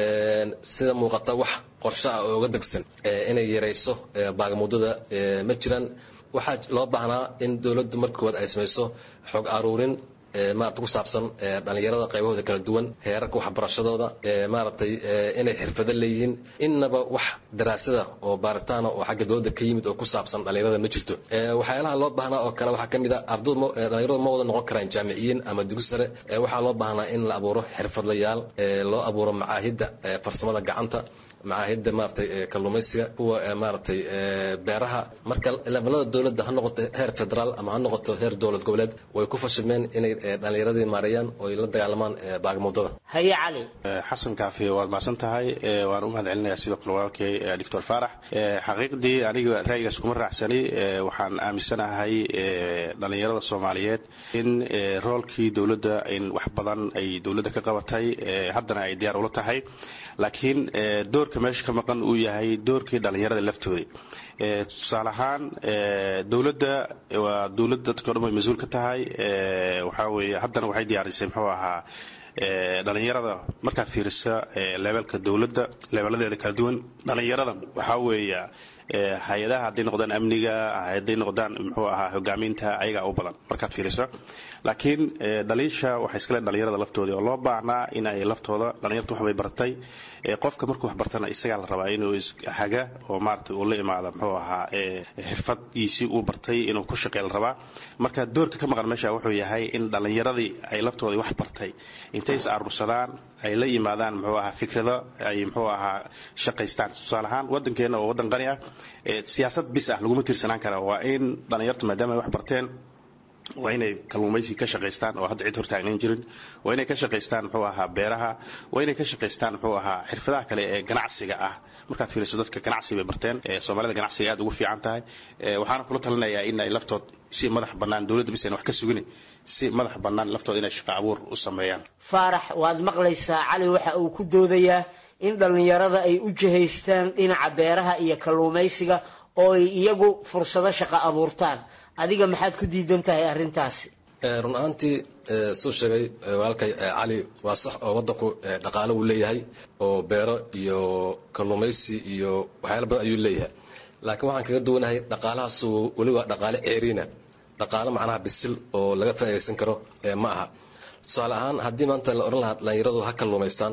sida muuqata wax qorshe ah oo uga degsan inay yarayso baagamuudada ma jiraan waxaa loo baahnaa in dowladdu marka koowaad ay samayso xog aruurin maarata ku saabsan dhalinyarada qaybahooda kala duwan heerarka waxbarashadooda maaragtay inay xirfado leeyihiin innaba wax daraasada oo baaritaana oo xagga dowladda ka yimid oo ku saabsan dhalinyarada ma jirto waxyaalaha loo baahnaa oo kale waxaa ka mid a ardaydu dhalinyaradu ma wada noqon karaan jaamiciyiin ama dugsi sare waxaa loo baahnaa in la abuuro xirfadlayaal loo abuuro macaahidda farsamada gacanta macaahidda maaragtay kalluumaysiga kuwa maaragtay beeraha marka levelada dowladda ha noqoto heer federaal ama ha noqoto heer dowlad goboleed way ku fashilmeen inay dhallinyaradii maareeyaan oo ay la dagaalamaan baagmuudada haye cali xasan kaafi waad mahadsan tahay waan u mahad celinayaa sidoo kale walaalkay doctor faarax xaqiiqdii aniga ra'yigaas kuma raacsani waxaan aaminsanahay dhallinyarada soomaaliyeed in roolkii dowladda in wax badan ay dowladda ka qabatay haddana ay diyaar ula tahay laakiin doorka meesha ka maqan uu yahay doorkii dhallinyarada laftooda tusaale ahaan dowladda waa dowladda dadka o dhan way mas-uul ka tahay waxaa weeye haddana waxay diyaarisay muxuu ahaa dhalinyarada markaad fiirisa leebelka dowladda leebeladeeda kala duwan dhalinyarada waxaa weeya hay-adaha hadday noqdaan amniga hadday noqdaan muxuu ahaa hogaaminta ayagaa u badan markaad fiiriso laakiin dhaliisha waxay iska leen dhalinyarada laftooda oo loo baahnaa in ay laftooda dhalinyarta waxbay bartay qofka markuu wax bartana isagaa la rabaa inuu haga oo maarata uu la imaada muxuu ahaa xirfadgiisii uu bartay inuu ku shaqey la rabaa marka doorka ka maqan meesha wuxuu yahay in dhallinyaradii ay laftooda wax bartay intay is aruursadaan ay la yimaadaan muxuu ahaa fikrado ay muxuu ahaa shaqaystaan tusaale ahaan waddankeena oo waddan qani ah siyaasad bis ah laguma tiirsanaan kara waa in dhallinyarta maadaama ay wax barteen waa inay kalluumaysi ka shaqaystaan oo hadda cid hortaagnan jirin waa inay ka shaqaystaan muxuu ahaa beeraha waa inay ka shaqaystaan muxuu ahaa xirfadaha kale ee ganacsiga ah markaad fiiriso dadka ganacsi bay barteen soomaalida ganacsiga aad ugu fiican tahay waxaana kula talinayaa in ay laftood si madax bannaan dowladda bisan wax ka sugin si madax bannaan laftooda inay shaqo abuur u sameeyaan faarax waad maqlaysaa cali waxa uu ku doodayaa in dhallinyarada ay u jihaystaan dhinaca beeraha iyo kalluumaysiga oo ay iyagu fursado shaqo abuurtaan adiga maxaad ku diidan tahay arrintaasi run ahaantii suu sheegay walaalkay cali waa sax oo waddanku dhaqaalo wuu leeyahay oo beero iyo kalluumaysi iyo waxyaala badan ayuu leeyahay laakiin waxaan kaga duwanahay dhaqaalahaasu weli waa dhaqaale ceeriina dhaqaalo macnaha bisil oo laga faa'iidaysan karo ma aha tusaale ahaan haddii maanta la odhan lahaa dhallinyaradu ha kalluumaystaan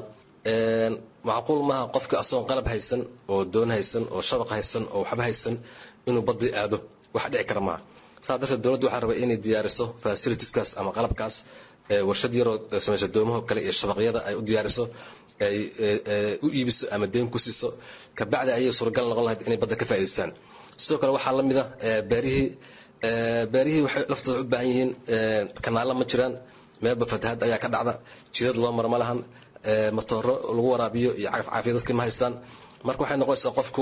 macquul maaha qofka asagoon qalab haysan oo doon haysan oo shabaq haysan oo waxba haysan inuu badii aado wax dhici kara maaha saa darteed dowladdu waxaa rabay inay diyaariso fasilitieskaas ama qalabkaas warshad yaroo samaysa doomaho kale iyo shabaqyada ay u diyaariso ay u iibiso ama deyn ku siiso kabacdi ayay suuragal noqon lahayd inay badda ka faa'idaystaan sidoo kale waxaa la mida beerihii beerihii waxay laftooda u baahan yihiin kanaalla ma jiraan meelba fatahaad ayaa ka dhacda jidad loo mara ma lahan matooro lagu waraabiyo iyo cagaf caafiya dadka ma haystaan marka waxay noqonaysaa qofku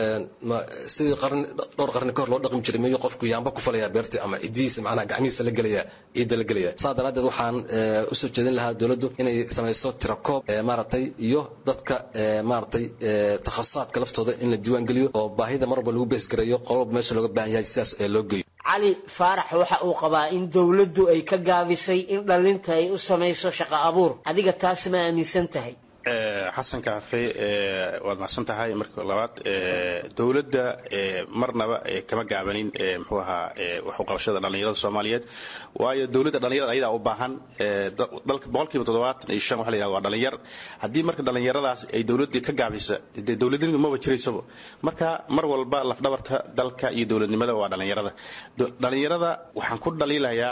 sidii qarni dhowr qarni kahor loo dhaqmi jiray miyuu qofku yaamba ku falaya beerta ama cidihiisa macnaha gacmihiisa la gelaya ciidda la gelaya saa daraaddeed waxaan usoo jeedin lahaa dowladdu inay samayso tirakoob maaragtay iyo dadka maaragtay takhasusaadka laftooda in la diiwaan geliyo oo baahida mar walba lagu beesgareeyo qololba meesha looga baahan yahay sidaas ee loo geeyo cali faarax waxa uu qabaa in dowladdu ay ka gaabisay in dhallinta ay u samayso shaqo abuur adiga taas ma aaminsan tahay xasan kaafe waad mahadsan tahay marka labaad dowladda marnaba kama gaabanin muxuu ahaa waxuqabashada dhallinyarada soomaaliyeed waayo dowladda dhallinyarada ayadaa u baahan dalka boqolkiiba toddobaatan iyo shan waxa la yihahda waa dhallinyar haddii marka dhallinyaradaas ay dowladdii ka gaabisa dee dowladnimadu maba jiraysaba marka mar walba lafdhabarta dalka iyo dowladnimada waa dhallinyarada dhallinyarada waxaan ku dhaliilayaa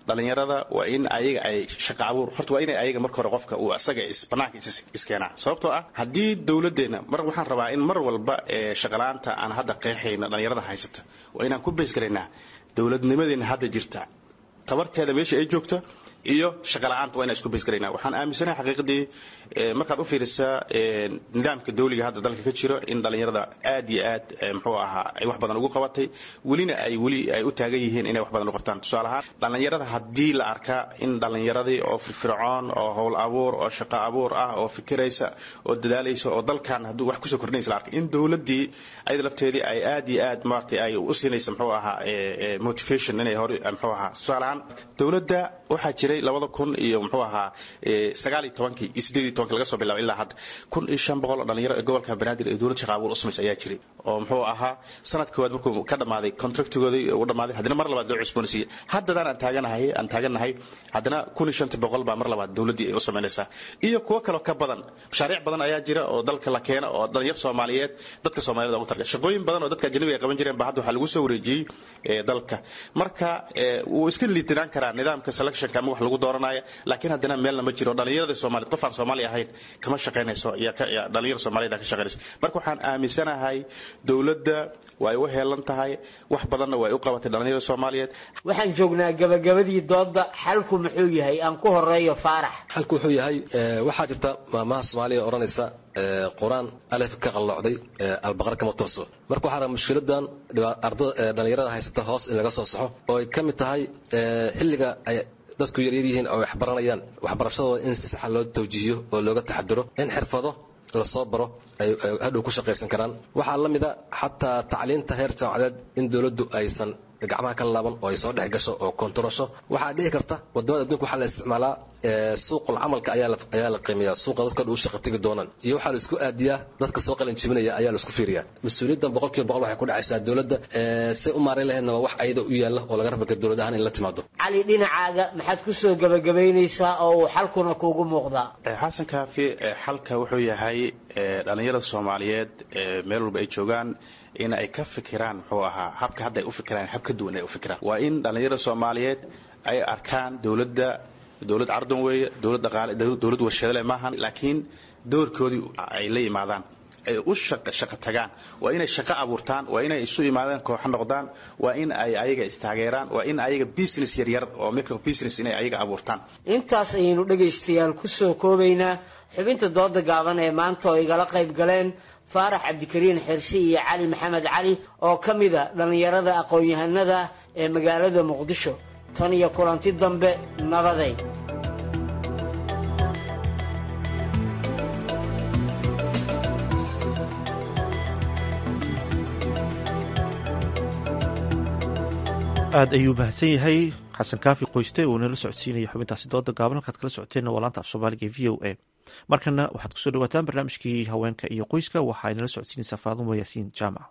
dhalinyarada waa in ayaga ay shaqa abuur horta waa inay ayaga marka hore qofka uu asaga banaanka iskeenaa sababtoo ah haddii dowladeenna mar waxaan rabaa in mar walba shaqala-aanta aan hadda qeexayno dhalinyarada haysata waa inaan ku baysgaraynaa dowladnimadeena hadda jirta tabarteeda meesha ay joogta iyo shaqala-aanta waa inaan isku baysgaraynaa waxaan aaminsanahay xaqiiqdii markaad u fiirisaa nidaamka dawliga hadda dalka ka jiro in dhalinyarada aad iyo aad muxuu ahaa ay wax badan ugu qabatay welina ay weli ay u taagan yihiin inay wax badan u qabtaan tusaale ahaan dhalinyarada haddii la arkaa in dhalinyaradii oo firfircoon oo howl abuur oo shaqo abuur ah oo fikiraysa oo dadaalaysa oo dalkan hadduu wax kusoo kordhinaysa la arkay in dowladdii ayada lafteedii ay aad iyo aad maaragtay ay u siinaysa muxuu ahaa motivation inay hore muxuu ahaa tusaale ahaan dowladda waxaa jiray labada kun iyo muxuu ahaa sagaal iyo tobankii iyo sideed iyo tobankii laga soo bilaabo ilaa hadda kun iyo shan boqol oo dhalinyaro ee gobolka banaadir ee dowlad shaqa abuur u samaysa ayaa jiray oo muxuu ahaa sanad koowaad markuu ka dhammaaday contractigoodii u dhammaaday haddana mar labaad loo cusboonaysiiyey haddadaan aan taaganahay aan taagannahay haddana kun iyo shantii boqol baa mar labaad dowladdii ay u samaynaysaa iyo kuwo kaloo ka badan mashaariic badan ayaa jira oo dalka la keena oo dhalinyar soomaaliyeed dadka soomaaliyed ugu targa shaqooyin badan oo dadka ajnabiga ay qaban jireen ba hadda waxaa lagu soo wareejiyey dalka marka wuu iska liitinaan karaa nidaamka selectionka ama wax lagu dooranaya laakiin haddana meelna ma jiro dhalinyarada soomaaliyed qof aan soomaali ahayn kama shaqaynayso dhalinyar soomaaliyed ka shaqaynayso marka waxaan aaminsanahay dowladda way u heelan tahay wax badanna way u qabatay dhalinyarada soomaaliyeed waxaan joognaa gabagabadii dooda xalku muxuu yahay aan ku horeeyo faarax xalku wuxuu yahay waxaa jirta maamaha soomaaliya odhanaysa qur-aan alef ka qalloocday albaqar kama tooso marka waxaa raba mushkiladan dhalinyarada haysata hoos in laga soo saxo oo ay ka mid tahay xilliga ay dadku yaryar yihiin oo wax baranayaan waxbarashadooda in si saxa loo tawjiihiyo oo looga taxadiro in xirfado lasoo baro ay hadhow ku shaqaysan karaan waxaa la mida xataa tacliinta heer jaamacadeed in dowladdu aysan gacmaha ka laaban oo ay soo dhex gasho oo kontarasho waxaa dhici karta wadamada adduunka waxaa la isticmaalaa suuqul camalka ayaa la qiimeeya suuqa dadka u shaqa tegi doonaan iyo waxaa la isku aadiyaa dadka soo qalin jibinaya ayaa la isku fiiriyaa mas-uuliyaddan boqolkiiba boqol waxay ku dhacaysaa dowladda say u maarayn lahaydna waa wax ayada u yaalla oo laga rabaka dowlad ahaan in la timaado cali dhinacaaga maxaad ku soo gabagabaynaysaa oo uu xalkuna kuugu muuqdaa xasan kaafi xalka wuxuu yahay dhalinyarada soomaaliyeed meel walba ay joogaan in ay ka fikiraan muxuu ahaa habka hadda ay u fikiraan hab ka duwan ay u fikiraan waa in dhalinyarada soomaaliyeed ay arkaan dowladda dowlad cardan weeye dowlad dhaqaale dowlad warshadale maahan laakiin doorkoodii ay la yimaadaan ay u shaqa tagaan waa inay shaqo abuurtaan waa inay isu imaadaan kooxo noqdaan waa in ay ayaga istaageeraan waa in ayaga business yaryar oo micro business inay ayaga abuurtaan intaas ayaynu dhegaystayaal ku soo koobaynaa xubinta dooda gaaban ee maanta oo igala qayb galeen faarax cabdikariin xirsi iyo cali maxamed cali oo ka mida dhallinyarada aqoon-yahanada ee magaalada muqdisho tan iyo kulanti dambe nabaday aad ayuu mahadsan yahay xasan kaafi qoyste uu nala socodsiinaya xubintaasi dooda gaaban halkaad kala socoteenna waa laanta af soomaaliga e v o a markana waxaad kusoo dhawaataan barnaamijkii haweenka iyo qoyska waxa ay nala socodsiinaysaa faadumo yaasiin jaamac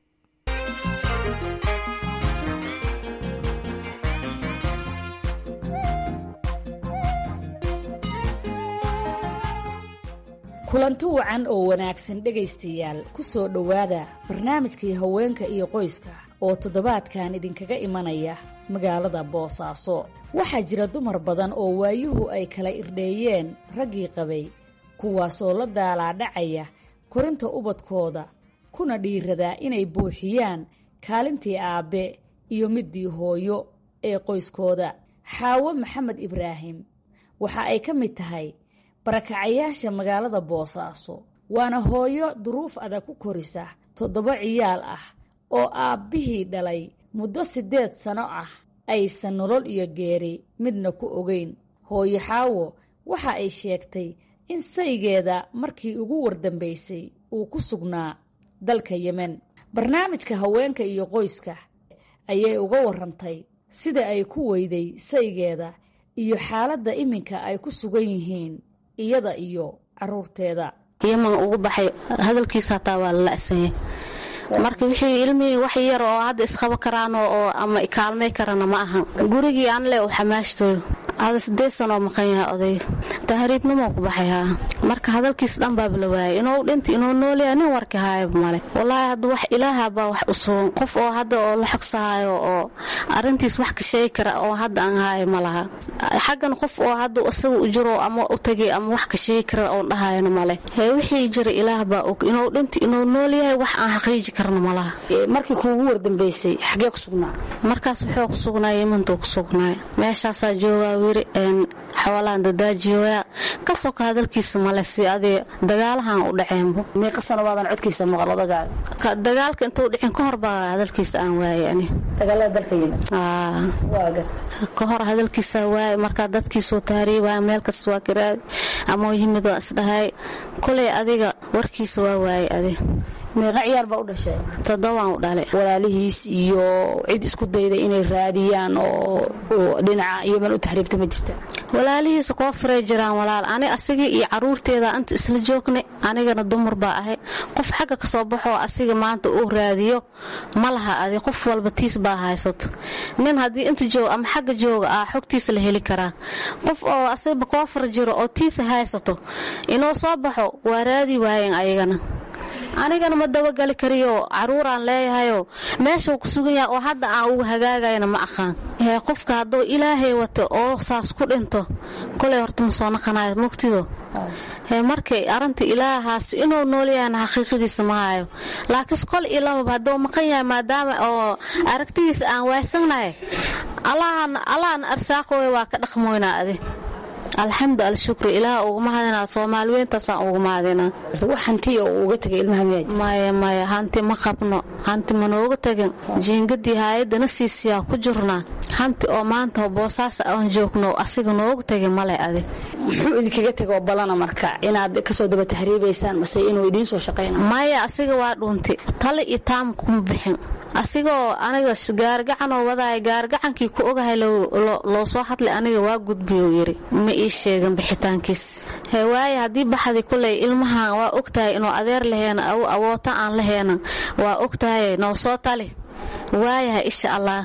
kulanti wacan oo wanaagsan dhegaystayaal ku soo dhowaada barnaamijkii haweenka iyo qoyska oo toddobaadkan idinkaga imanaya magaalada boosaaso waxaa jira dumar badan oo waayuhu ay kala irdheeyeen raggii qabay kuwaasoo la daalaadhacaya korinta ubadkooda kuna dhiiradaa inay buuxiyaan kaalintii aabbe iyo middii hooyo ee qoyskooda xaawo maxamed ibraahim waxa ay ka mid tahay barakacayaasha magaalada boosaaso waana hooyo duruuf adag ku korisa toddoba ciyaal ah oo aabbihii dhalay muddo siddeed sano ah aysan nolol iyo geeri midna ku ogeyn hooyo xaawo waxa ay sheegtay in saygeeda markii ugu wardambaysay uu ku sugnaa dalka yemen barnaamijka haweenka iyo qoyska ayay uga warrantay sida ay ku weyday saygeeda iyo xaaladda iminka ay ku sugan yihiin iyada iyo caruurteeda yeman ugu baxay hadalkiisa hataa waa la la'sanyay marka wixii ilmihii wax yar oo hadda isqabo karaan oo ama kaalmay karana ma ahan gurigii aan le u xamaashtoyo ada sideed sanoo maqan yaha odayga tahriibnimoo ku baxayhaa marka hadalkiis dhan baaba la waayay inuu dhinta inuu noolyaha nin warki haayaba male walaahi hadda wax ilaahabaa wax u sugan qof oo hadda oo la xogsahaayo oo arintiis wax ka sheegi kara oo hadda aan haayo ma laha xaggan qof oo hadda isaga u jiro ama u tagay ama wax ka sheegi kara oon dhahayana male hee wixii jira ilaah baa og inuu dhinta inuu nool yahay wax aan xaqiiji karna ma laha markii kuugu wardambeysay xagee ku sugnaa markaas wuxuu ku sugnaay yemantuu ku sugnaay meeshaasaa joogaa wiri xawalahan dadaajiyoyaa kasoo ka hadalkiisa male si adii dagaalahan u dhaceenbo meeqa sano waadan codkiisa maqal odagaaga dagaalka intuu dhicin ka hor baa hadalkiisa aan waayay ani dagaalada dalka yimid waa garta ka hor hadalkiisa waayay markaa dadkiisoo tahriibaya meel kasta waa karaadi ama yimid waa isdhahay kuley adiga warkiisa waa waayay adi meeqa ciyaar baa u dhashay toddobaan u dhalay walaalihiis iyo cid isku dayda inay raadiyaan oo dhinaca yeman u taxriibta ma jirta walaalihiisa koo firay jiraan walaal ani asigii iyo caruurteeda anta isla joognay anigana dumar baa ahay qof xagga ka soo baxoo asiga maanta uu raadiyo ma laha adi qof walba tiis baa haysato nin haddii inta joog ama xagga jooga ah xogtiisa la heli karaa qof oo asigaba koo fir jiro oo tiisa haysato inuu soo baxo waa raadi waayeen ayagana anigana ma dabagali kariyo caruuraan leeyahayoo meeshuu ku sugan yahay oo hadda aan uga hagaagayna ma aqaan qofka hadduu ilaahay wato oo saas ku dhinto koley horta ma soo naqanayo mugtido markay arinta ilaahaas inuu noolyahayna xaqiiqadiisa ma hayo laakiinse kol iyo lamaba hadduu maqan yahay maadaama oo aragtidiisa aan waaysannahay allahan arsaaqooya waa ka dhaqmoynaa adi alxamdu alshukri ilaah uguma hadinaa soomaali weyntaasaan uguma hadinaa wax hantiya uu uga tegay ilmaha miyaa maya maya hanti ma qabno hanti manooga tegin jiingadii haayadana siisiyaa ku jirnaa hanti oo maanta boosaas aan joogno asiga nooga tegin male adi muxuu idinkaga tegoo balana marka inaad kasoo daba tahriibaysaan mase inuu idiin soo shaqayna maya asiga waa dhuuntay tale iyo taam kuma bixin asigoo aniga gaargacanoo wadaaya gaargacankii ku ogahay loo soo hadlay aniga waa gudbiyuu yiri ma ii sheegan bixitaankiis he waaye haddii baxdi kuley ilmahan waa ogtahay inuu adeer laheena awoota aan laheena waa ogtahay noo soo tali waayaha insha allah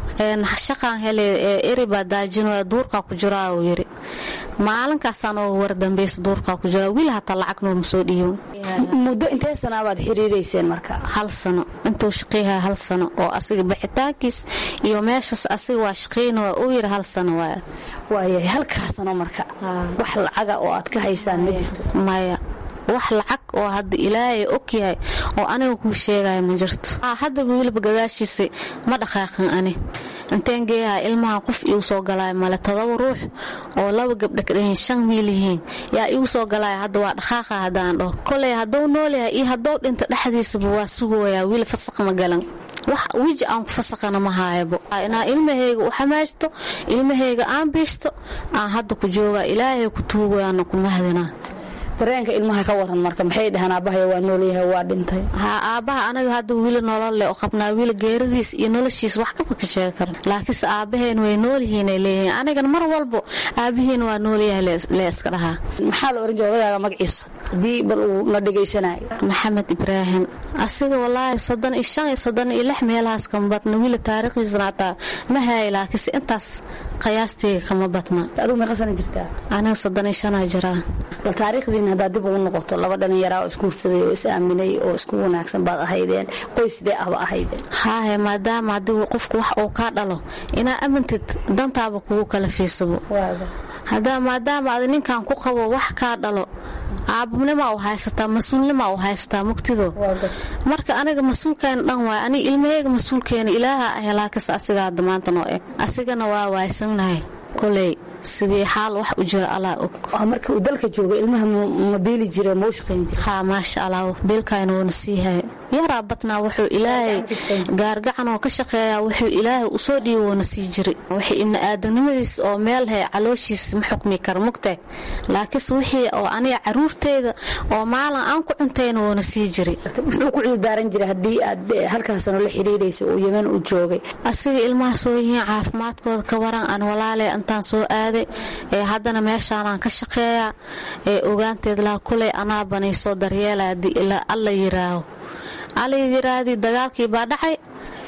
shaqaan hele eribaa daajino duurkaa ku jiraa uu yiri maalinkaasaan oo wardambaysa duurkaa ku jira wiil hataa lacag nooma soo dhiibo muddo intee sanaabaad xiriirayseen marka hal sano intuu shaqeyha hal sano oo asiga bixitaankiis iyo meeshaas asiga waa shaqeyna waa uu yiri hal sano waaya waayahay halkaa sano marka wax lacaga oo aad ka haysaan ma jirto maya wax lacag oo hadda ilaahay og yahay oo aniga kuu sheegaya ma jirto haddaba weliba gadaashiisa ma dhaqaaqin ani inteen geeyaha ilmaha qof iigu soo galaya male todoba ruux oo laba gabdha ka dhahin shan miil yihiin yaa iigu soo galaya hadda waa dhaqaaqa haddaan dhaho koley hadduu noolyahay iyo hadduu dhinto dhexdiisaba waa sugayaa wiil fasaq ma galan wax wiji aan ku fasaqana ma haayabo inaa ilmahayga u xamaajto ilmahayga aan biishto aan hadda ku jooga ilaahay ku tuugayaana ku mahdinaa dareenka ilmaha ka waran marka maxay dhahaan aabbahay waa noolyahay waa dhintay ha aabbaha anaga hadda wiila nolol leh oo qabnaa wiila geeradiis iyo noloshiis wax kaba ka sheegi kara laakiinse aabaheen way noolyihiinay leeyihiin anigana mar walbo aabihiin waa noolyahay lee iska dhahaa maxaa la oran jira odagaaga magaciisa haddii bal uu na dhegaysanayo maxamed ibraahim asiga walaahi soddon iyo shan iyo soddon iyo lix meelahaas kama badna wiila taariikhdiisana hataa ma haaya laakiinse intaas qiyaasteyga kama badna adigu meeqa sana jirtaa aniga soddon iyo shanaa jiraa bal taariikhdiina haddaad dib ugu noqoto laba dhallinyaraa oo isguursaday oo is aaminay oo isku wanaagsan baad ahaydeen qoysdee ahba ahaydeen haahe maadaama haddii qofku wax uu kaa dhalo inaa amintid dantaaba kugu kala fiisabo hadaa maadaama ad ninkan ku qabo wax kaa dhalo aababnimaa u haysataa mas-uulnimaa u haysataa mugtido marka aniga mas-uulkeena dhan waay aniga ilmaheyga mas-uulkeena ilaaha ahe laakiinse asigaa hadda maanta noo eg asigana waa waaysannahay koley sidii xaal wax u jira allaa og marka uu dalka jooga ilmaha ma biili jire ma u shaqayn jire haa maasha allah biilkayna wuuna sii haya yaraa badnaa wuxuu ilaahay gaargacan oo ka shaqeeyaa wuxuu ilaahay usoo dhiibo wuuna sii jiray wixii ibni aadanimadiis oo meel hay calooshiis ma xukmi kara mugtay laakiinse wixii oo aniga caruurteyda oo maalin aan ku cuntayna wuuna sii jiray muxuu ku cudurdaaran jiray haddii aad halkaasano la xiriiraysa uu yeman u joogay asiga ilmaha soo yihiin caafimaadkooda ka waran aan walaaley intaan soo aaday ee haddana meeshaanaan ka shaqeeyaa ee ogaanteed laha kuley anaa banaysoo daryeela haddii alla yiraaho alla yiraahdi dagaalkii baa dhacay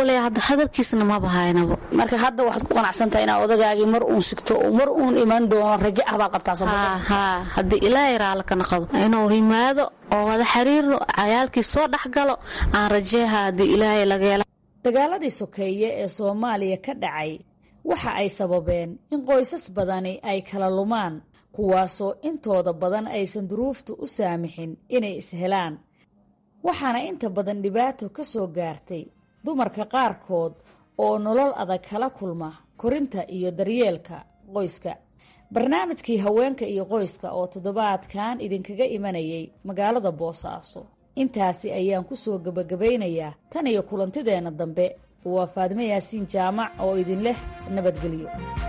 koley hadda hadalkiisna maba haynabo marka hadda waxaad ku qanacsantahay inaa odagaagii mar uun sigto oo mar uun iman doono rajo ah baad qabtaa haa haddii ilaahay raalla kana qabo inuu yimaado oo wada xiriirno cayaalkii soo dhexgalo aan rajeeha haddii ilaahay laga hela dagaaladii sokeeye ee soomaaliya ka dhacay waxa ay sababeen in qoysas badani ay kala lumaan kuwaasoo intooda badan aysan duruuftu u saamixin inay ishelaan waxaana inta badan dhibaato ka soo gaartay dumarka qaarkood oo nolol adag kala kulma korinta iyo daryeelka qoyska barnaamijkii haweenka iyo qoyska oo toddobaadkan idinkaga imanayay magaalada boosaaso intaasi ayaan ku soo gebagabaynayaa tan iyo kulantideenna dambe waa faadimo yaasiin jaamac oo idin leh nabadgelyo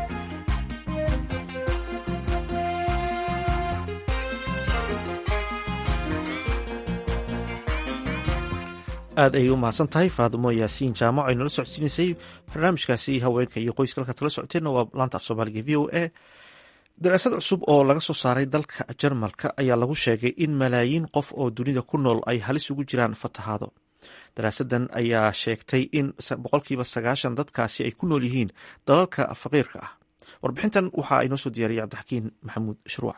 aad ayay u mahadsan tahay faadimo yaasiin jaamac ay nala socodsiinaysay barnaamijkaasi haweenka iyo qoyska halkaad kala socoteenna waa laanta af soomaaliga v o a daraasad cusub oo laga soo saaray dalka jarmalka ayaa lagu sheegay in malaayiin qof oo dunida ku nool ay halis ugu jiraan fatahaado daraasadan ayaa sheegtay in boqolkiiba sagaashan dadkaasi ay ku nool yihiin dalalka faqiirka ah warbixintan waxaa inoo soo diyaariyay cabdixakiin maxamuud shruuc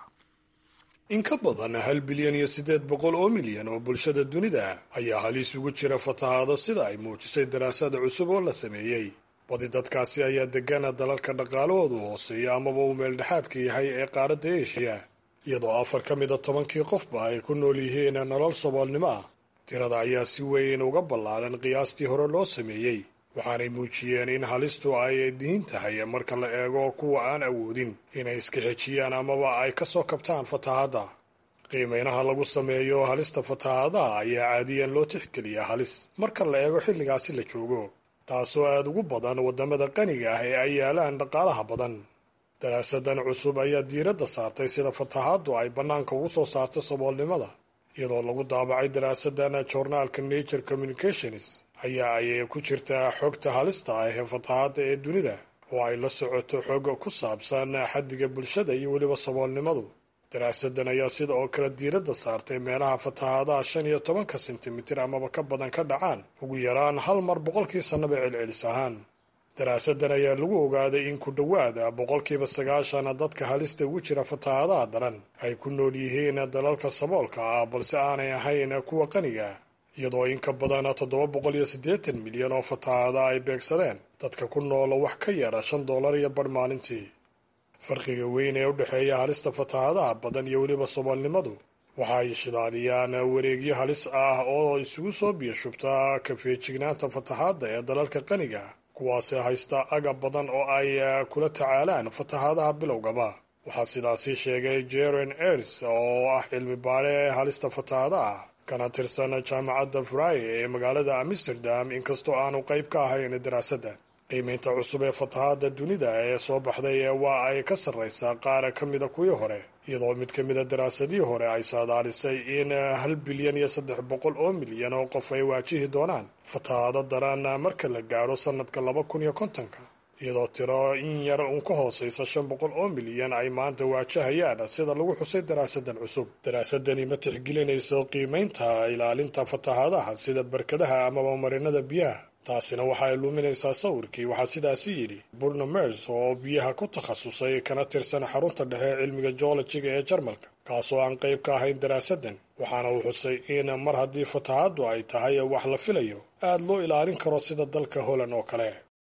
in ka badan hal bilyan iyo siddeed boqol oo milyan oo bulshada dunida ayaa halis ugu jira fatahaado sida ay muujisay daraasada cusub oo la sameeyey badi dadkaasi ayaa degana dalalka dhaqaalahoodu hooseeya amaba uu meeldhexaadka yahay ee qaaradda eshiya iyadoo afar ka mida tobankii qofba ay ku nool yihiin nolol saboolnimo ah tirada ayaa si weyn uga ballaaran qiyaastii hore loo sameeyey waxaanay muujiyeen in halistu ay diin tahay marka la eego kuwa aan awoodin inay iska xejiyaan amaba ay ka soo kabtaan fatahaadda qiimeynaha lagu sameeyo halista fatahaadaha ayaa caadiyan loo tixgeliyaa halis marka la eego xilligaasi la joogo taasoo aada ugu badan waddamada qaniga ah ee ay yaalaan dhaqaalaha badan daraasadan cusub ayaa diiradda saartay sida fatahaaddu ay bannaanka ugu soo saarto saboolnimada iyadoo lagu daabacay daraasadan joornaalka nature communications ayaa ay ku jirtaa xogta halista ah ee fatahaadda ee dunida oo ay la socoto xog ku saabsan xaddiga bulshada iyo weliba saboolnimadu daraasadan ayaa sida oo kale diiradda saartay meelaha fatahaadaha shan iyo tobanka sentimitir amaba ka badan ka dhacaan ugu yaraan hal mar boqolkii sannaba celcelis ahaan daraasadan ayaa lagu ogaaday in ku dhowaada boqolkiiba sagaashan dadka halista ugu jira fatahaadaha daran ay ku nool yihiin dalalka saboolka ah balse aanay ahayn kuwa qaniga iyadoo in ka badan toddoba boqol iyo siddeetan milyan oo fatahaada ay beegsadeen dadka ku nool wax ka yara shan dollar iyo badh maalintii farqiga weyn ee u dhexeeya halista fatahaadaha badan iyo weliba saboolnimadu waxa ay shidaaliyaan wareegyo halis ah oo isugu soo biyo shubta kafeejignaanta fatahaadda ee dalalka qaniga kuwaasi haysta agab badan oo ay kula tacaalaan fatahaadaha bilowgaba waxaa sidaasi sheegay jeren ers oo ah cilmi baare halista fatahaadaha kana tirsan jaamacadda fry ee magaalada amsterdam inkastoo aanu qayb ka ahayn daraasadda qiimeynta cusub ee fatahaadda dunida ee soo baxday waa ay ka sarraysaa qaar ka mida kuwii hore iyadoo mid ka mida daraasadihii hore ay saadaalisay in hal bilyan iyo saddex boqol oo milyan oo qof ay waajihi doonaan fatahaado daran marka la gaadho sannadka laba kun iyo kontonka iyadoo tiro in yar uun ka hoosaysa shan boqol oo milyan ay maanta waajahayaan sida lagu xusay daraasadan cusub daraasadani ma tixgelinayso qiimeynta ilaalinta fatahaadaha sida barkadaha amaba marinada biyaha taasina waxa ay luminaysaa sawirkii waxaa sidaasi yidhi burno mers oo biyaha ku takhasusay kana tirsan xarunta dhexe cilmiga joolojiga ee jarmalka kaasoo aan qayb ka ahayn daraasadan waxaana uu xusay in mar haddii fatahaaddu ay tahay wax la filayo aada loo ilaalin karo sida dalka holland oo kale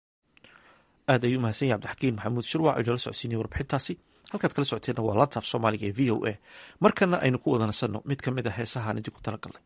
aad ayuu mahadsan yahay cabdixakiin maxamuud shirwac oo inala socodsiinaya warbixintaasi halkaad kala socoteenna waa laantaaf soomaaliga ee v o a markana aynu ku wada nasanno mid ka mid a heesahaan idinku talagalnay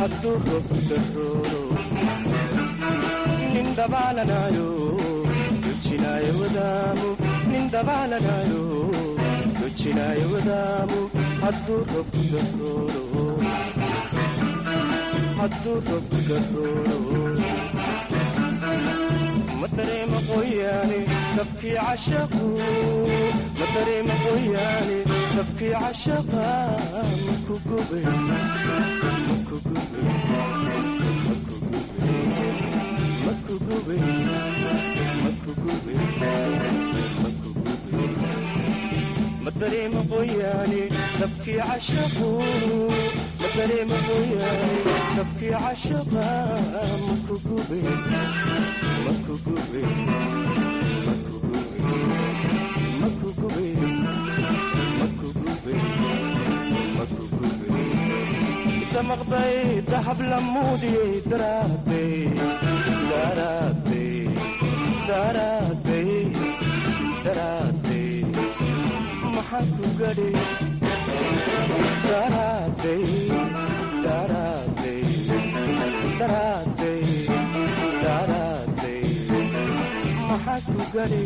hadduu roobku darooro nin dabaalanayo dojinaayo wadaamu nin dabaalanayo dojinaayo wadaamu hadduu roobku darooro hadduu roobku darooro ma dareema qoyaane dabkii cashaqu ma dareema qoyaane dabkii cashaqa maku gube maku gube maku gube maku gube maku gube maku gube ma dareema qoyaane dabkii cashaqu ma dareema qoyaane dabkii cashaqa maku gube maku gube maku gube maku gube maku gube maku gube damaqday dahab lamuudiyey daraadey daraadey daraadey daraadey maxaan ku gadhay daraadey daraadey daraadey daraadey maxaan ku gadhay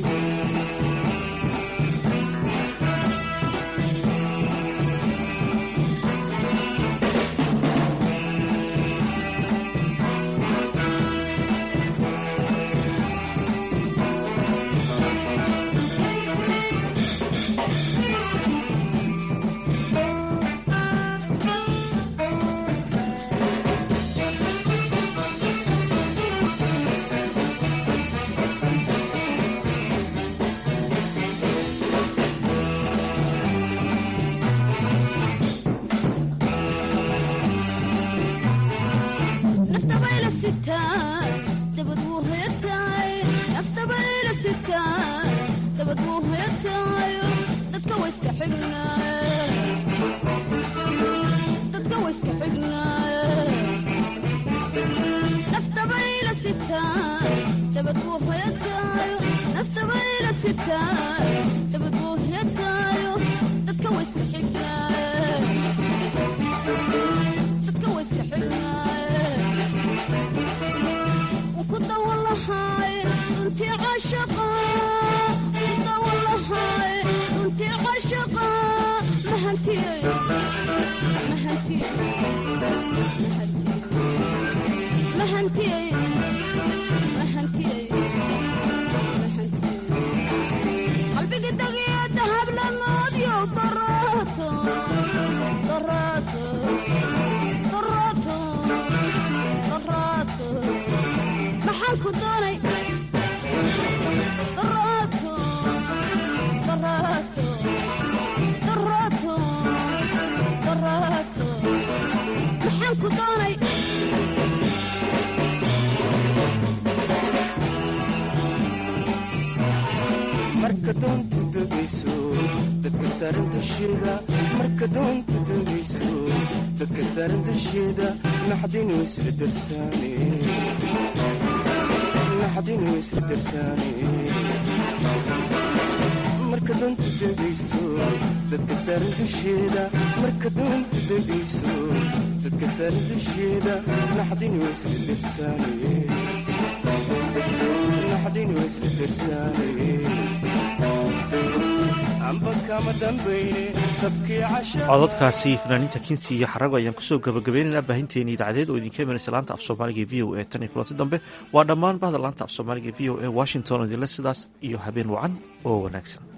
marka doontu degayso dadka saaran dusheeda marka doontu degayso dadka saaran dusheeda naxdinu isla darsaane naxdinu isla darsaane marka doontu degayso dadka saaran dusheeda marka doontu degayso dadka saaran dusheeda naxdinu isla darsaane naxdinu isla darsaane cododkaasi fanaaniinta kinsi iyo xarago ayaan kusoo gabagabaynaynaa baahinteeni idaacadeed oo idinka imanaysa laanta af soomaaliga e v o e tan iyo kulanti dambe waa dhammaan bahda laanta af soomaaliga e v o e washington oo idinle sidaas iyo habeen wacan oo wanaagsan